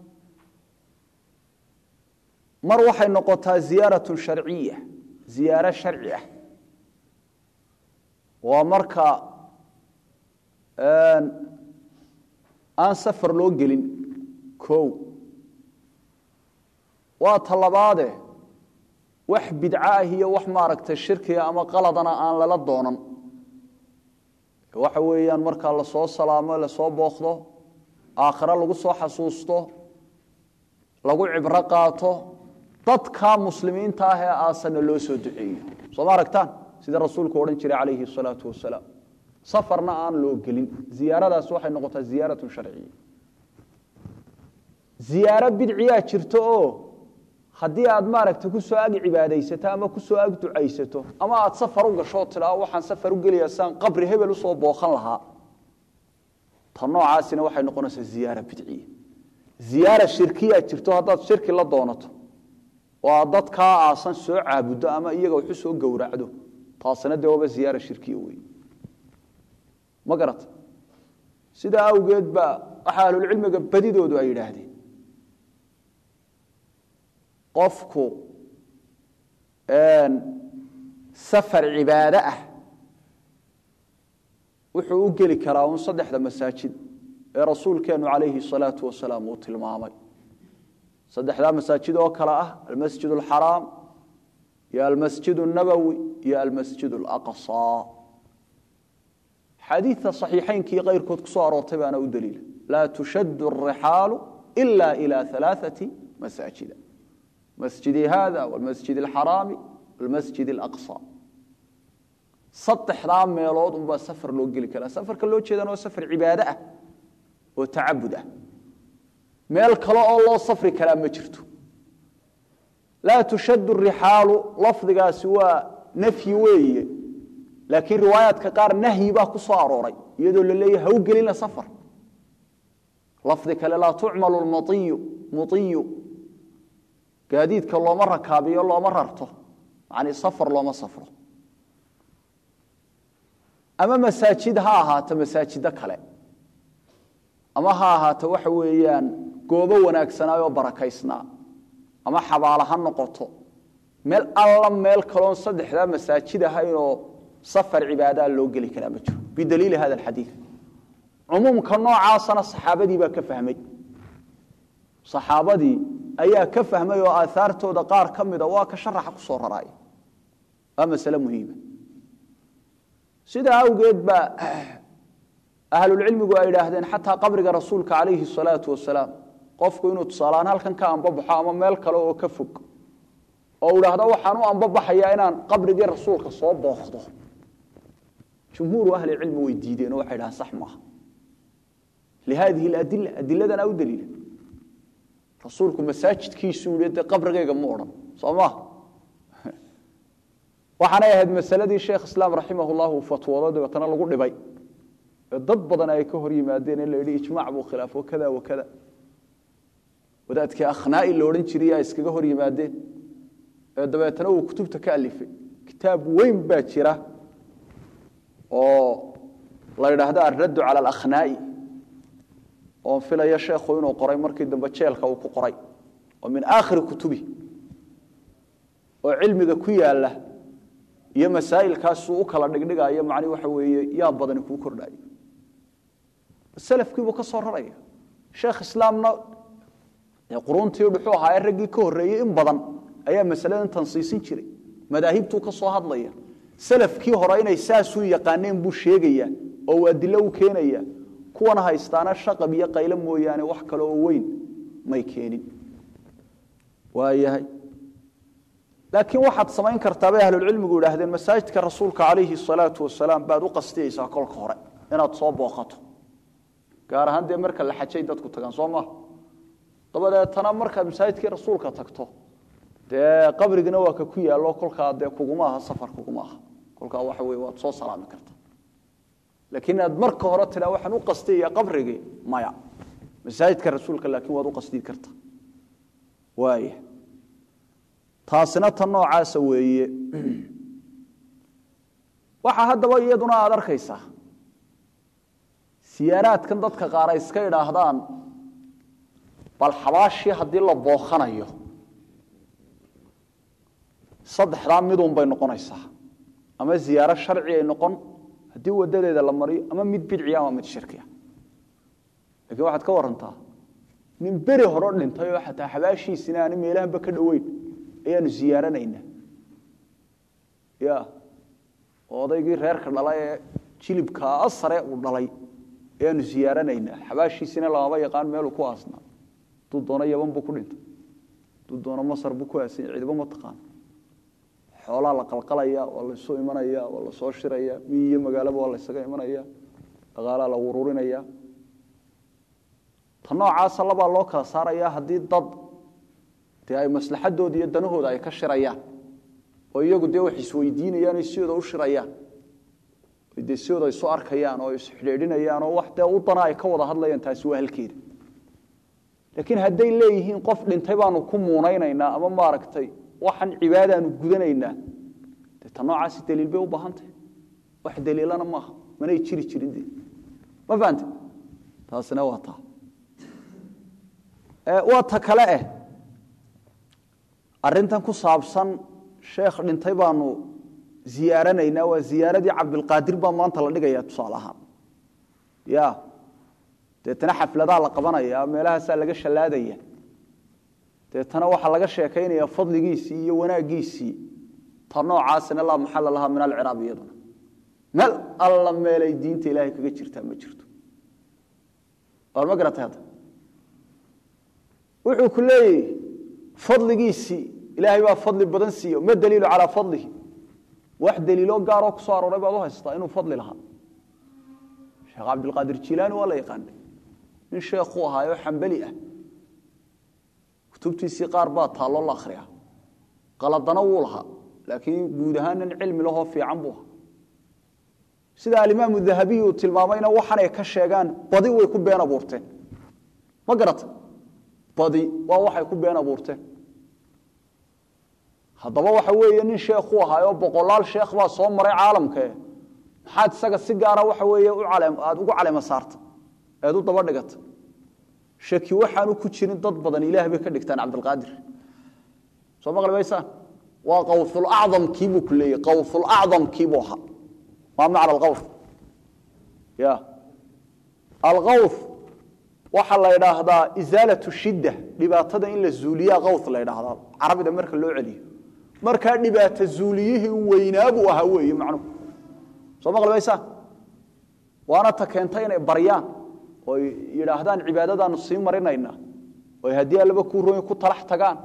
Speaker 1: mar waxay noqotaa ziyaaratun sharciya ziyaaro sharci ah waa marka aan safar loo gelin kow waa talabaade wax bidco ah iyo wax maaragtay shirkiga ama qaladana aan lala doonan waxa weeyaan markaa lasoo salaamo lasoo booqdo aakhiro lagu soo xasuusto lagu cibro qaato dadka muslimiinta ah ee aasana loo soo duceeyo soo ma aragtaan sida rasuulku odhan jiray calayhi salaatu wasalaam safarna aan loo gelin ziyaaradaas waxay noqotaa ziyaaratun sharciya ziyaaro bidciyaa jirto oo haddii aad maaragta kusoo ag cibaadaysato ama kusoo ag ducaysato ama aad safar u gashoo tidhaa waxaan safar u gelayaa saan qabri hebel usoo booqan lahaa ta noocaasina waxay noqonaysaa ziyaara bidciya ziyaara shirkiyaa jirto haddaad shirki la doonato oo aad dadkaa aasan soo caabuddo ama iyaga waxu soo gowracdo taasina dee waaba ziyaara shirkiya wey ma garata sidaa awgeed baa waxaa ahlulcilmiga badidoodu ay yidhaahdeen qofku safar cibaado ah wuxuu u geli karaa un saddexda masaajid ee rasuulkeennu calayhi salaatu wasalaam uu tilmaamay saddexdaa masaajid oo kale ah almasjid alxaraam iyo almasjid اnabowi iyo almasjid alaqصى xadiidta صaxiixaynkii keyrkood ku soo aroortay baana u daliila laa tushad الrixaalu ila ilى ثalaaثaةi masaajida masjidi hada wاlmasjid اlxaraami wاlmasjid اlaqصى saddexdaa meelood unbaa safar loo geli karaa safarka loo jeedana waa safar cibaado ah oo tacabud ah meel kale oo loo safri karaa ma jirto laa tushad rixaalu lafdigaasi waa nafyi weeye laakiin riwaayaadka qaar nahyi baa ku soo arooray iyadoo la leeyahy ha u gelina safar lafdi kale laa tucmalu lmaiyu muiyu gaadiidka looma rakaabiyo looma rarto yani safar looma safro ama masaajid ha ahaato masaajido kale ama ha ahaato waxa weeyaan goobo wanaagsanaayo barakaysnaa ama xabaalo ha noqoto meel alla meel kaloon saddexdaa masaajid ahaynoo safar cibaadaa loo geli karaa ma jiro bidaliili hada alxadiid cumuumka noocaasana saxaabadii baa ka fahmay saxaabadii ayaa ka fahmay oo aahaartooda qaar ka mida waa ka sharaxa ku soo raraaya waa masale muhiima sidaa awgeed baa ahlulcilmigu ay idhaahdeen xataa qabriga rasuulka calayhi salaatu wasalaam qofku inuu tusaalahaan halkan ka ambabaxo ama meel kale oo ka fog oo idhaahdo waxaan u ambabaxayaa inaan qabrigii rasuulka soo booqdo jumhuuru ahli cilmi way diideen oo waxay dhahaan sax maaha lihadihi aladila adiladana u daliila rasuulku masaajidkiisuu yihi dee qabrigayga mu odhan soo maha waxaanay ahayd masaladii sheekh islaam raximah llah uu fatwoodo dabeetana lagu dhibay ee dad badan ay ka hor yimaadeen in la yidhi ijmac buu khilaafo kada wa kada wadaadkii akhnaa'i la odhan jiray ay iskaga hor yimaadeen ee dabeetana uu kutubta ka alifay kitaab weyn baa jira oo la yidhaahdo alraddu cala alakhnaa'i oon filaya sheekhu inuu qoray markii dambe jeelka uu ku qoray oo min aakhiri kutubi oo cilmiga ku yaala iyo masaa'ilkaasuu u kala dhigdhigayo macni waxa weeye yaa badani kuu kordhayo salafkiibuu ka soo raraya sheekh islaamna quruntii dhuxuu ahaa ee raggii ka horreeyey in badan ayaa masaladan tansiisin jiray madaahibtuu ka soo hadlaya salafkii hore inay saasuu yaqaaneen buu sheegaya oo uu adilo u keenaya kuwana haystaana shaqab iyo qaylo mooyaane wax kale oo weyn may keenin waayahay laakiin waxaad samayn kartaa bay ahlulcilmigu idhaahdeen masaajidka rasuulka calayhi salaatu wasalaam baad u qastiyeysaa kolka hore inaad soo booqato gaar ahaan dee marka la xajay dadku tagaan soo maaha dabadeetana markaad masaajidkii rasuulka tagto dee qabrigina waa ka ku yaallo kolkaa dee kuguma aha safar kuguma aha kolkaa waxa weye waad soo salaami karta laakiin inaad marka hore tiraa waxaan u qastiyaya qabrigii maya masaajidka rasuulka laakiin waad u qasdiyi karta waaya taasina tan noocaasa weeye waxaa haddaba iyaduna aada arkaysaa siyaaraadkan dadka qaar ay iska idhaahdaan bal xabaashii haddii la bookhanayo saddexdaa midun bay noqonaysaa ama ziyaaro sharci ay noqon haddii wadadeeda la mariyo ama mid bidciya ama mid shirkiya lakiin waxaad ka warantaa nin beri horo dhintay oo xataa xabaashiisina aani meelahanba ka dhoweyn ayaanu ziyaaranaynaa ya odaygii reerka dhalay ee jilibkaa sare uu dhalay ayaanu ziyaaranaynaa xabaashiisina lamaba yaqaan meeluu ku aasnaa hadduu doono yaban buu ku dhintay hadduu doono masar buu ku aasanya cidiba ma taqaano xoolaa la qalqalaya waa laysu imanaya waa lasoo shiraya miyi iyo magaalaba waa laysaga imanaya dhaqaalaa la ururinaya ta noocaasa labaa loo kala saaraya haddii dad dee ay maslaxadooda iyo danahooda ay ka shirayaan oo iyagu dee wax isweydiinayaan o sidooda u shirayaan dee sidooda isu arkayaan oo isxidhiidhinayaan oo wax dee u dana ay ka wada hadlayaan taasi waa halkeeda laakiin hadday leeyihiin qof dhintay baanu ku muunaynaynaa ama maaragtay waxaan cibaadaanu gudanaynaa dee ta noocaasi daliil bay u baahantahy wax daliilana maaha manay jiri jirin de ma fahante taasina waa taa waa ta kale eh arintan ku saabsan sheekh dhintay baanu ziyaaranaynaa waa ziyaaradii cabdilqaadir baa maanta la dhigaya tusaale ahaan ya deetana xafladaa la qabanaya meelahaasaa laga shallaadaya deetana waxaa laga sheekaynaya fadligiisii iyo wanaagiisii ta noocaasina laa maxala lahaa min alciraab iyaduna meel alla meelay diinta ilaahay kaga jirtaa ma jirto waar ma garatay hadda wuxuu ku leeyahy fadligiisii ilaahay baa fadli badan siiyo ma daliilu calaa fadlihi wax daliilo gaaroo ku soo arooray baad u haystaa inuu fadli lahaa sheekh cabdilqaadir jilaani waa la yaqaanay nin sheekhuu ahaayoo xambali ah kutubtiisii qaar baa taalloo la akhriya qaladana wuu lahaa laakiin guud ahaan nin cilmi lahoo fiican buu ahaa sida alimaamu dahabiy uu tilmaamayna waxanay ka sheegaan badi way ku been abuurteen ma garata badi waa waxay ku been abuurteen haddaba waxa weeye nin sheekhu ahaayoo boqolaal sheekh baa soo maray caalamkae maxaad isaga si gaara waxa weeye aada ugu calema saarta eed u daba dhigata shaki waxaanu ku jirin dad badan ilaah bay ka dhigtaan cabdilqaadir soo maqli maysaan waa qawulacdamkiibuu ku leeyay qawulacdamkiibuu ahaa maa macna alqawr ya alqawr waxaa la idhaahdaa isaalatu shidda dhibaatada in la zuuliyaa qawr la idhaahdaa carabida marka loo celiyo markaa dhibaata zuuliyihii weynaabuu ahaa weeye macnuhu soo maqli maysaan waana ta keentay inay baryaan oy yidhaahdaan cibaadadaanu sii marinaynaa oy haddii allaba kuu roy ku talax tagaan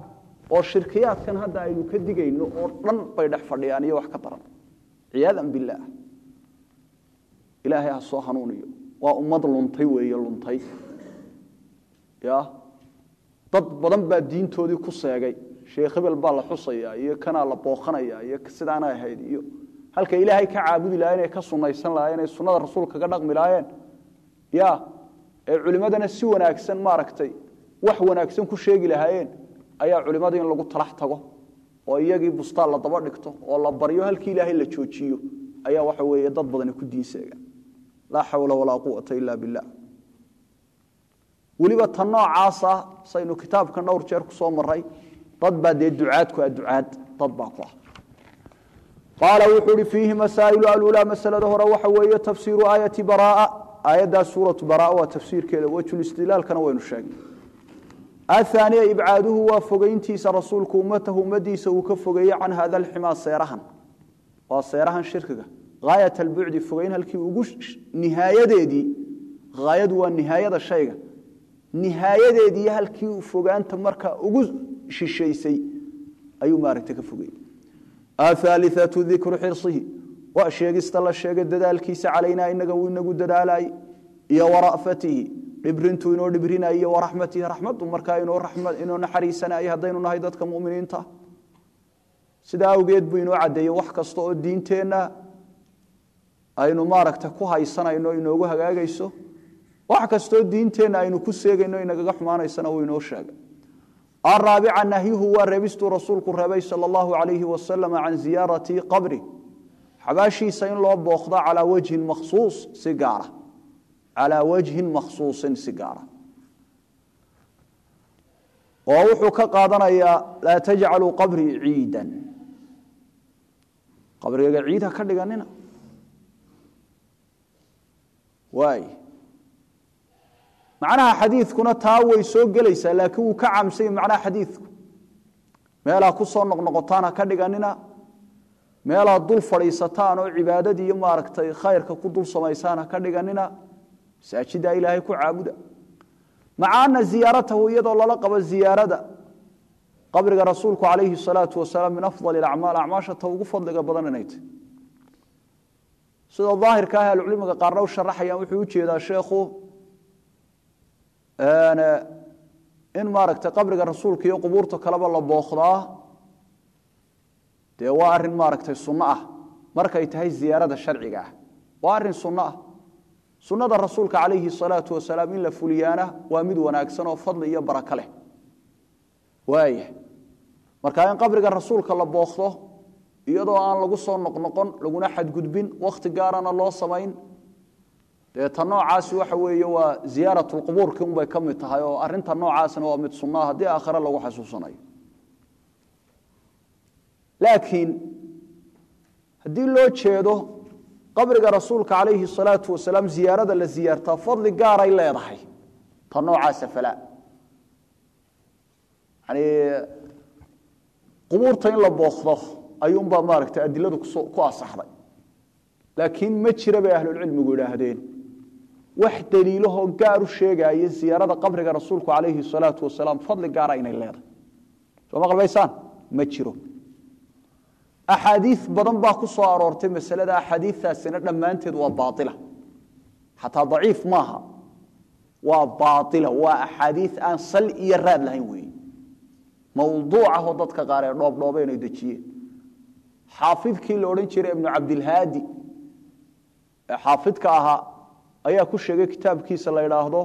Speaker 1: oo shirkiyaadkan hadda aynu ka digayno oo dhan bay dhex fadhiyaan iyo wax ka daran ciyaadan billaah ilaahay ha soo hanuuniyo waa ummad luntay weeye luntay ya dad badan baa diintoodii ku seegay sheekh hebel baa la xusayaa iyo kanaa la booqanaya iyo sidaana ahayd iyo halka ilaahay ka caabudi lahayen ay ka sunaysan lahayen ay sunnada rasuulka kaga dhaqmi lahaayeen ya ee culimmadana si wanaagsan maaragtay wax wanaagsan ku sheegi lahaayeen ayaa culimmadii in lagu talax tago oo iyagii bustaan la daba dhigto oo la baryo halkii ilaahay la joojiyo ayaa waxa weeye dad badani ku diinseega laa xawla walaa quwata ila billah weliba tan noocaasa saynu kitaabkan dhowr jeer ku soo maray dad baa dee ducaadku a ducaad dad baa ku ah qaala wuxuu uhi fiihi masaa'ilu alulaa masalada hore waxa weeye tafsiiru aayati baraa aayaddaa suuratu baraa waa tafsiirkeeda wejulistidlaalkana waynu sheegnay ahaaniya ibcaaduhu waa fogeyntiisa rasuulku ummatahu ummadiisa uu ka fogeeye can hada alximaa seerahan waa seerahan shirkiga haayat albucdi fogeyn halkii ugu nihaayadeedii haayadu waa nihaayada shayga nihaayadeedii halkii fogaanta markaa ugu shishaysay ayuu maaragta ka fogeyey ahaaliatu dikru xirsihi waa sheegista la sheegay dadaalkiisa calaynaa inaga uu inagu dadaalay iyo wara'fatihi dhibrintu inoo dhibrinay iyo waraxmatihi raxmadu markaa inoo naxariisanay haddaynu nahay dadka muminiinta sidaa awgeed buu inoo caddeeyey wax kasta oo diinteenna aynu maaragta ku haysanayno inoogu hagaagayso wax kastoo diinteenna aynu ku seegayno inagaga xumaanaysana uu inoo sheegay araabica nahyuhu waa reebistuu rasuulku reebay sal allahu alayhi wasalam can ziyaarati qabri xabaashiisa in loo booqdo calaa wajhin makhsuus si gaara calaa wajhin makhsuusin si gaara oo wuxuu ka qaadanayaa laa tajcaluu qabrii ciidan qabrigaga ciid ha ka dhiganina waay macnaha xadiidkuna taa way soo gelaysaa laakiin wuu ka camsanya macnaha xadiidku meelaa ku soo noqnoqotaan ha ka dhiganina meelaad dul fadhiisataan oo cibaadadii iyo maaragtay khayrka ku dul samaysaan ha ka dhiganina masaajiddaa ilaahay ku caabuda maca ana ziyaaratahu iyadoo lala qabo ziyaarada qabriga rasuulku calayhi salaatu wasalaam min afdali acmaal acmaasha ta ugu fadliga badan inay tahy sida daahirka ah ahlucilmiga qaarna u sharaxayaan wuxuu ujeedaa sheekhu in maaragtay qabriga rasuulka iyo qubuurta kaleba la bookdaa dee waa arin maaragtay sunno ah markay tahay ziyaarada sharciga ah waa arin sunno ah sunnada rasuulka calayhi salaatu wasalaam in la fuliyaana waa mid wanaagsan oo fadli iyo barako leh waaya marka in qabriga rasuulka la bookdo iyadoo aan lagu soo noqnoqon laguna xadgudbin wakhti gaarana loo samayn dee ta noocaasi waxa weeye waa ziyaaratulqubuurki unbay ka mid tahay oo arinta noocaasna waa mid sunnaha haddii aakhire lagu xasuusanayo laakiin haddii loo jeedo qabriga rasuulka calayhi salaatu wasalaam ziyaarada la ziyaartaa fadli gaaray leedahay ta noocaasa falaa yani qubuurta in la bookdo ayuunbaa maaragtay adiladu ku asaxday laakiin ma jira bay ahlulcilmigu idhaahdeen wax daliilahoo gaar u sheegaya ziyaarada qabriga rasuulku calayhi salaatu wasalaam fadli gaara inay leedahay soo ma qalbaysaan ma jiro axaadiis badan baa ku soo aroortay masalada axaadiistaasina dhammaanteed waa baaila xataa daciif maaha waa baaila waa axaadiis aan sal iyo raad lahayn weeye mawduucahoo dadka qaar ee dhoobdhoobeen ay dejiyeen xaafidkii la odhan jiray ibnu cabdilhaadi ee xaafidka ahaa ayaa ku sheegay kitaabkiisa la idhaahdo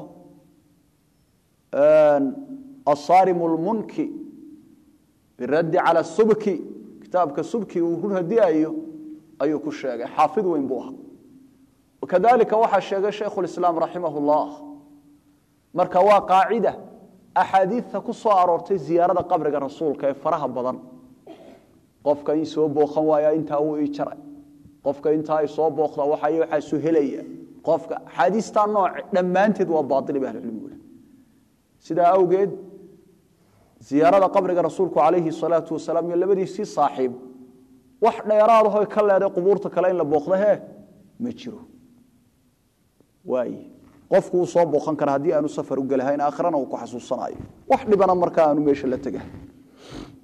Speaker 1: asarim lmunki biraddi cala subki kitaabka subki uu ku radiayo ayuu ku sheegay xaafid weyn buu ahaa wakadalika waxaa sheegay shaykhulislaam raximah llah marka waa qaacida axaadiidta ku soo aroortay ziyaarada qabriga rasuulka ee faraha badan qofka in soo booqan waaya intaa wuu ii jaray qofka intaa ay soo booqda waxay waxaasu helaya qofka axaadiistaa nooce dhammaanteed waa baaili ba ahlucilmigu sidaa awgeed ziyaarada qabriga rasuulku calayhi salaatu wasalaam iyo labadiisii saaxiib wax dheeraadaho ka leeday qubuurta kale in la booqda he ma jiro waay qofku uu soo booqan kara haddii aanu safar u gelahayn aakhirana uu ku xasuusanayo wax dhibana markaa aanu meesha la tegahay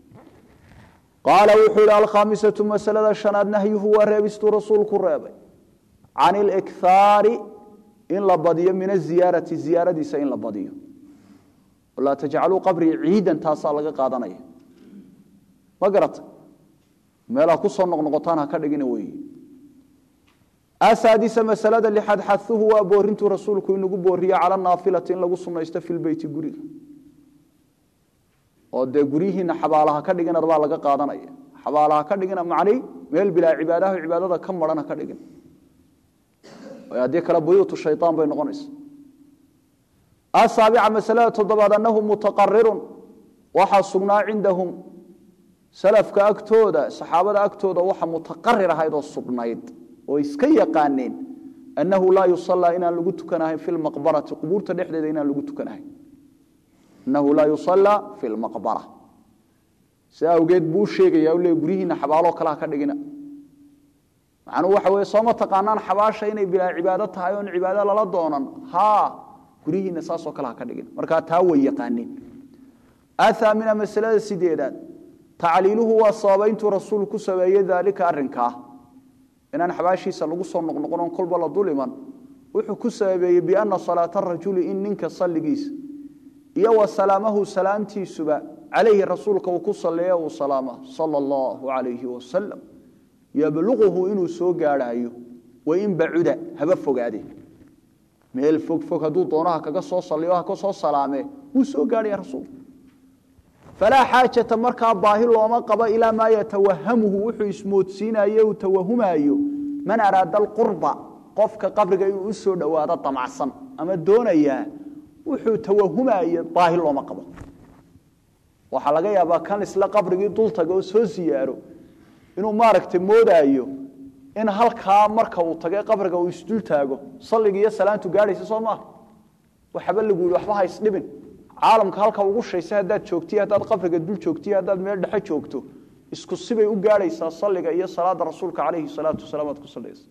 Speaker 1: qaala wuxuu ihi alkhaamisatu masalada shanaad nahyuhu waa reebistuu rasuulku reebay can ilikhaari in la badiyo min aziyaarati ziyaaradiisa in la badiyo laa tajcaluu qabrii ciidan taasaa laga qaadanaya ma garata meelaa ku soo noqnoqotaan ha ka dhigina weeye asaadisa masalada lixaad xahuhu waa boorintuu rasuulku inagu booriye cala naafilati in lagu sunaysto fi lbeyti guriga oo dee guryihiina xabaalaha ka dhigina baa laga qaadanaya xabaalaha ka dhigina macnay meel bilaa cibaadaha cibaadada ka maran ha ka dhigin haddii kale buyuutu shayaan bay noqonaysa asaabica masalada toddobaad anahu mutaqarirun waxaa sugnaa cindahum salafka agtooda saxaabada agtooda waxa mutaqarir ahayd oo sugnayd oo iska yaqaaneen annahu laa yusallaa inaan lagu tukanahayn fi lmaqbarati qubuurta dhexdeeda inaan lagu tukanahayn annahu laa yusallaa fi lmaqbara si awgeed buu sheegaya le guryihiina xabaaloo kale ha ka dhigina macnuu waxa weye sooma taqaanaan xabaasha inay bilaa cibaado tahay oon cibaado lala doonan haa guryihiina saasoo kale ha ka dhigin markaa taa way yaqaaneen athaamina masalada sideedaad tacliiluhu waa sababayntuu rasuulku ku sameeyey daalika arrinkaa inaan xabaashiisa lagu soo noqnoqon oon kolba la dul iman wuxuu ku sababeeyey biana salaata rajuli in ninka salligiisa iyo wa salaamahu salaamtiisuba calayhi rasuulka uu ku salleeya uu salaama sala allahu calayhi wasalam yabluquhu inuu soo gaadhaayo wain bacuda haba fogaade meel fog fog hadduu doonaha kaga soo saliyo ha ka soo salaamee wuu soo gaadhaya rasuulku falaa xaajata markaa baahi looma qabo ilaa maa yatawahamuhu wuxuu ismoodsiinayo uu tawahumaayo man araada alqurba qofka qabriga inuu u soo dhowaado damacsan ama doonayaa wuxuu tawahumaayo baahi looma qabo waxaa laga yaabaa kan isla qabrigii dultaga oo soo siyaaro inuu maaragtay moodaayo in halkaa marka uu tagay qabriga uu isdul taago salliga iyo salaantu gaadhaysa soo maaha waxaba lagu yihi waxba ha isdhibin caalamka halka ugu shaysa haddaad joogtiy haddaad qabriga dul joogtiy haddaad meel dhexe joogto isku sibay u gaadhaysaa salliga iyo salaada rasuulka calayhi salaatu wasalaam aad ku sallaysa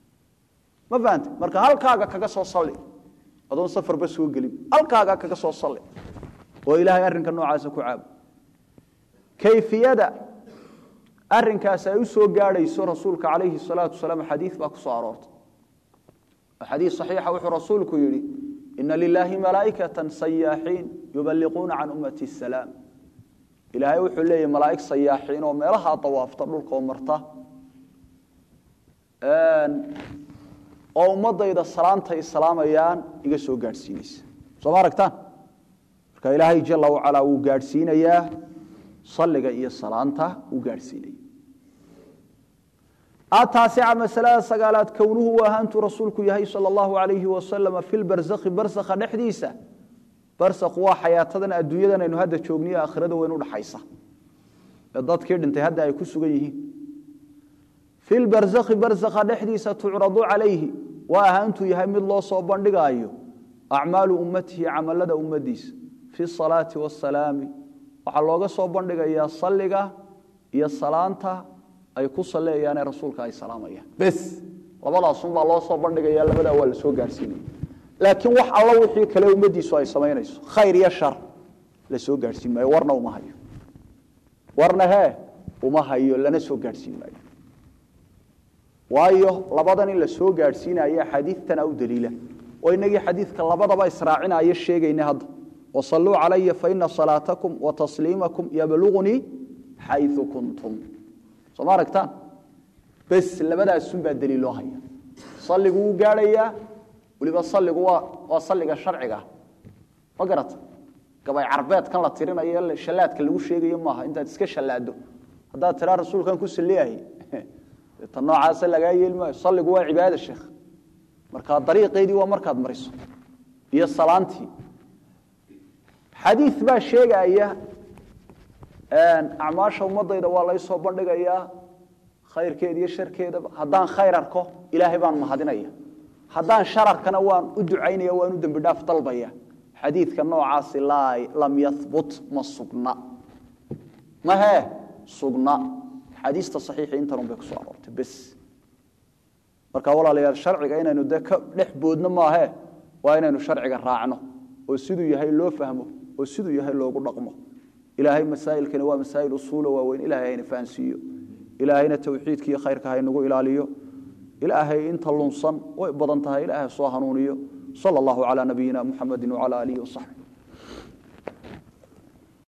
Speaker 1: ma fahante marka halkaaga kaga soo salli adoon safarba soo gelin halkaaga kaga soo salli oo ilaahay arrinka noocaasa ku caabo kayfiyada arinkaas ay u soo gaadhayso rasuulka calayhi salaatu wasalaam xadiid baa ku soo aroortay xadiid saxiixa wuxuu rasuulku yidhi ina lilaahi malaa'ikatan sayaaxiin yuballiquuna can ummati asalaam ilaahay wuxuu leeyahy malaa'ig sayaaxiin oo meelahaa dawaafta dhulka oo marta oo ummadayda salaanta ay salaamayaan iga soo gaadhsiinaysa soo ma aragtaan marka ilaahay jala wacalaa wuu gaadhsiinayaa salliga iyo salaanta wuu gaadhsiinaya ataasica masalada sagaalaad kownuhu u ahaantuu rasuulku yahay sala allahu alayhi wasalama fi lbarsakhi barsakha dhexdiisa barsakhu waa xayaatadan adduunyadan aynu hadda joogniyo aakhirada weyn udhaxaysa ee dadkii dhintay hadda ay ku sugan yihiin fi lbarsakhi barsakha dhexdiisa tucradu calayhi waa ahaantuu yahay mid loo soo bandhigaayo acmaalu ummatihi camalada ummadiisa fi salaati wasalaami waxaa looga soo bandhigayaa salliga iyo salaanta ay ku saleeyaane rasuulka ay salaamayaan bes labadaasunbaa loo soo bandhigaya labadaa waa la soo gaadhsiinaya laakiin wax alla wixii kale ummadiisu ay samaynayso khayr iyo shar la soo gaadhsiin maayo warna uma hayo warna hee uma hayo lana soo gaadhsiin maayo waayo labadan in la soo gaadhsiinaya xadiidtana u daliila oo inagii xadiidka labadaba israacinaya sheegayna hadda wasalluu calaya faina salaatakum wa tasliimakum yablugunii xayu kuntum soo ma aragtaan bes labadaasunbaa daliil loo haya salligu wuu gaadhayaa weliba salligu waa waa salliga sharciga ma garata gabay carbeedkan la tirinayo shallaadka lagu sheegayo maaha intaad iska shallaado haddaad tiraa rasuulkan ku salliyahay ta noocaasa lagaa yeeli maayo salligu waa cibaada sheekh markaa dariiqeydii waa markaad mariso iyo salaantii xadiid baa sheegaya acmaasha ummadayda waa laysoo bandhigayaa khayrkeeda iyo sharkeedaba haddaan khayr arko ilaahay baan mahadinaya haddaan shararkana waan u ducaynaya waan u dembi dhaaf dalbaya xadiidka noocaasi lam yahbut ma sugna mahee sugna xadiista saxiixi intanun bay kusoo aroortay bes marka walaalayaal sharciga inaynu dee ka dhex boodno maahee waa inaynu sharciga raacno oo siduu yahay loo fahmo oo siduu yahay loogu dhaqmo ilaahay masaa'ilkani waa masaa'il usuula waaweyn ilaahay hayna fahansiiyo ilaahayna towxiidka iyo khayrka haynagu ilaaliyo ilaahay inta lunsan way badan tahay ilaahay soo hanuuniyo sala allahu calaa nabiyina muxamedi wacala aalihi wasaxbi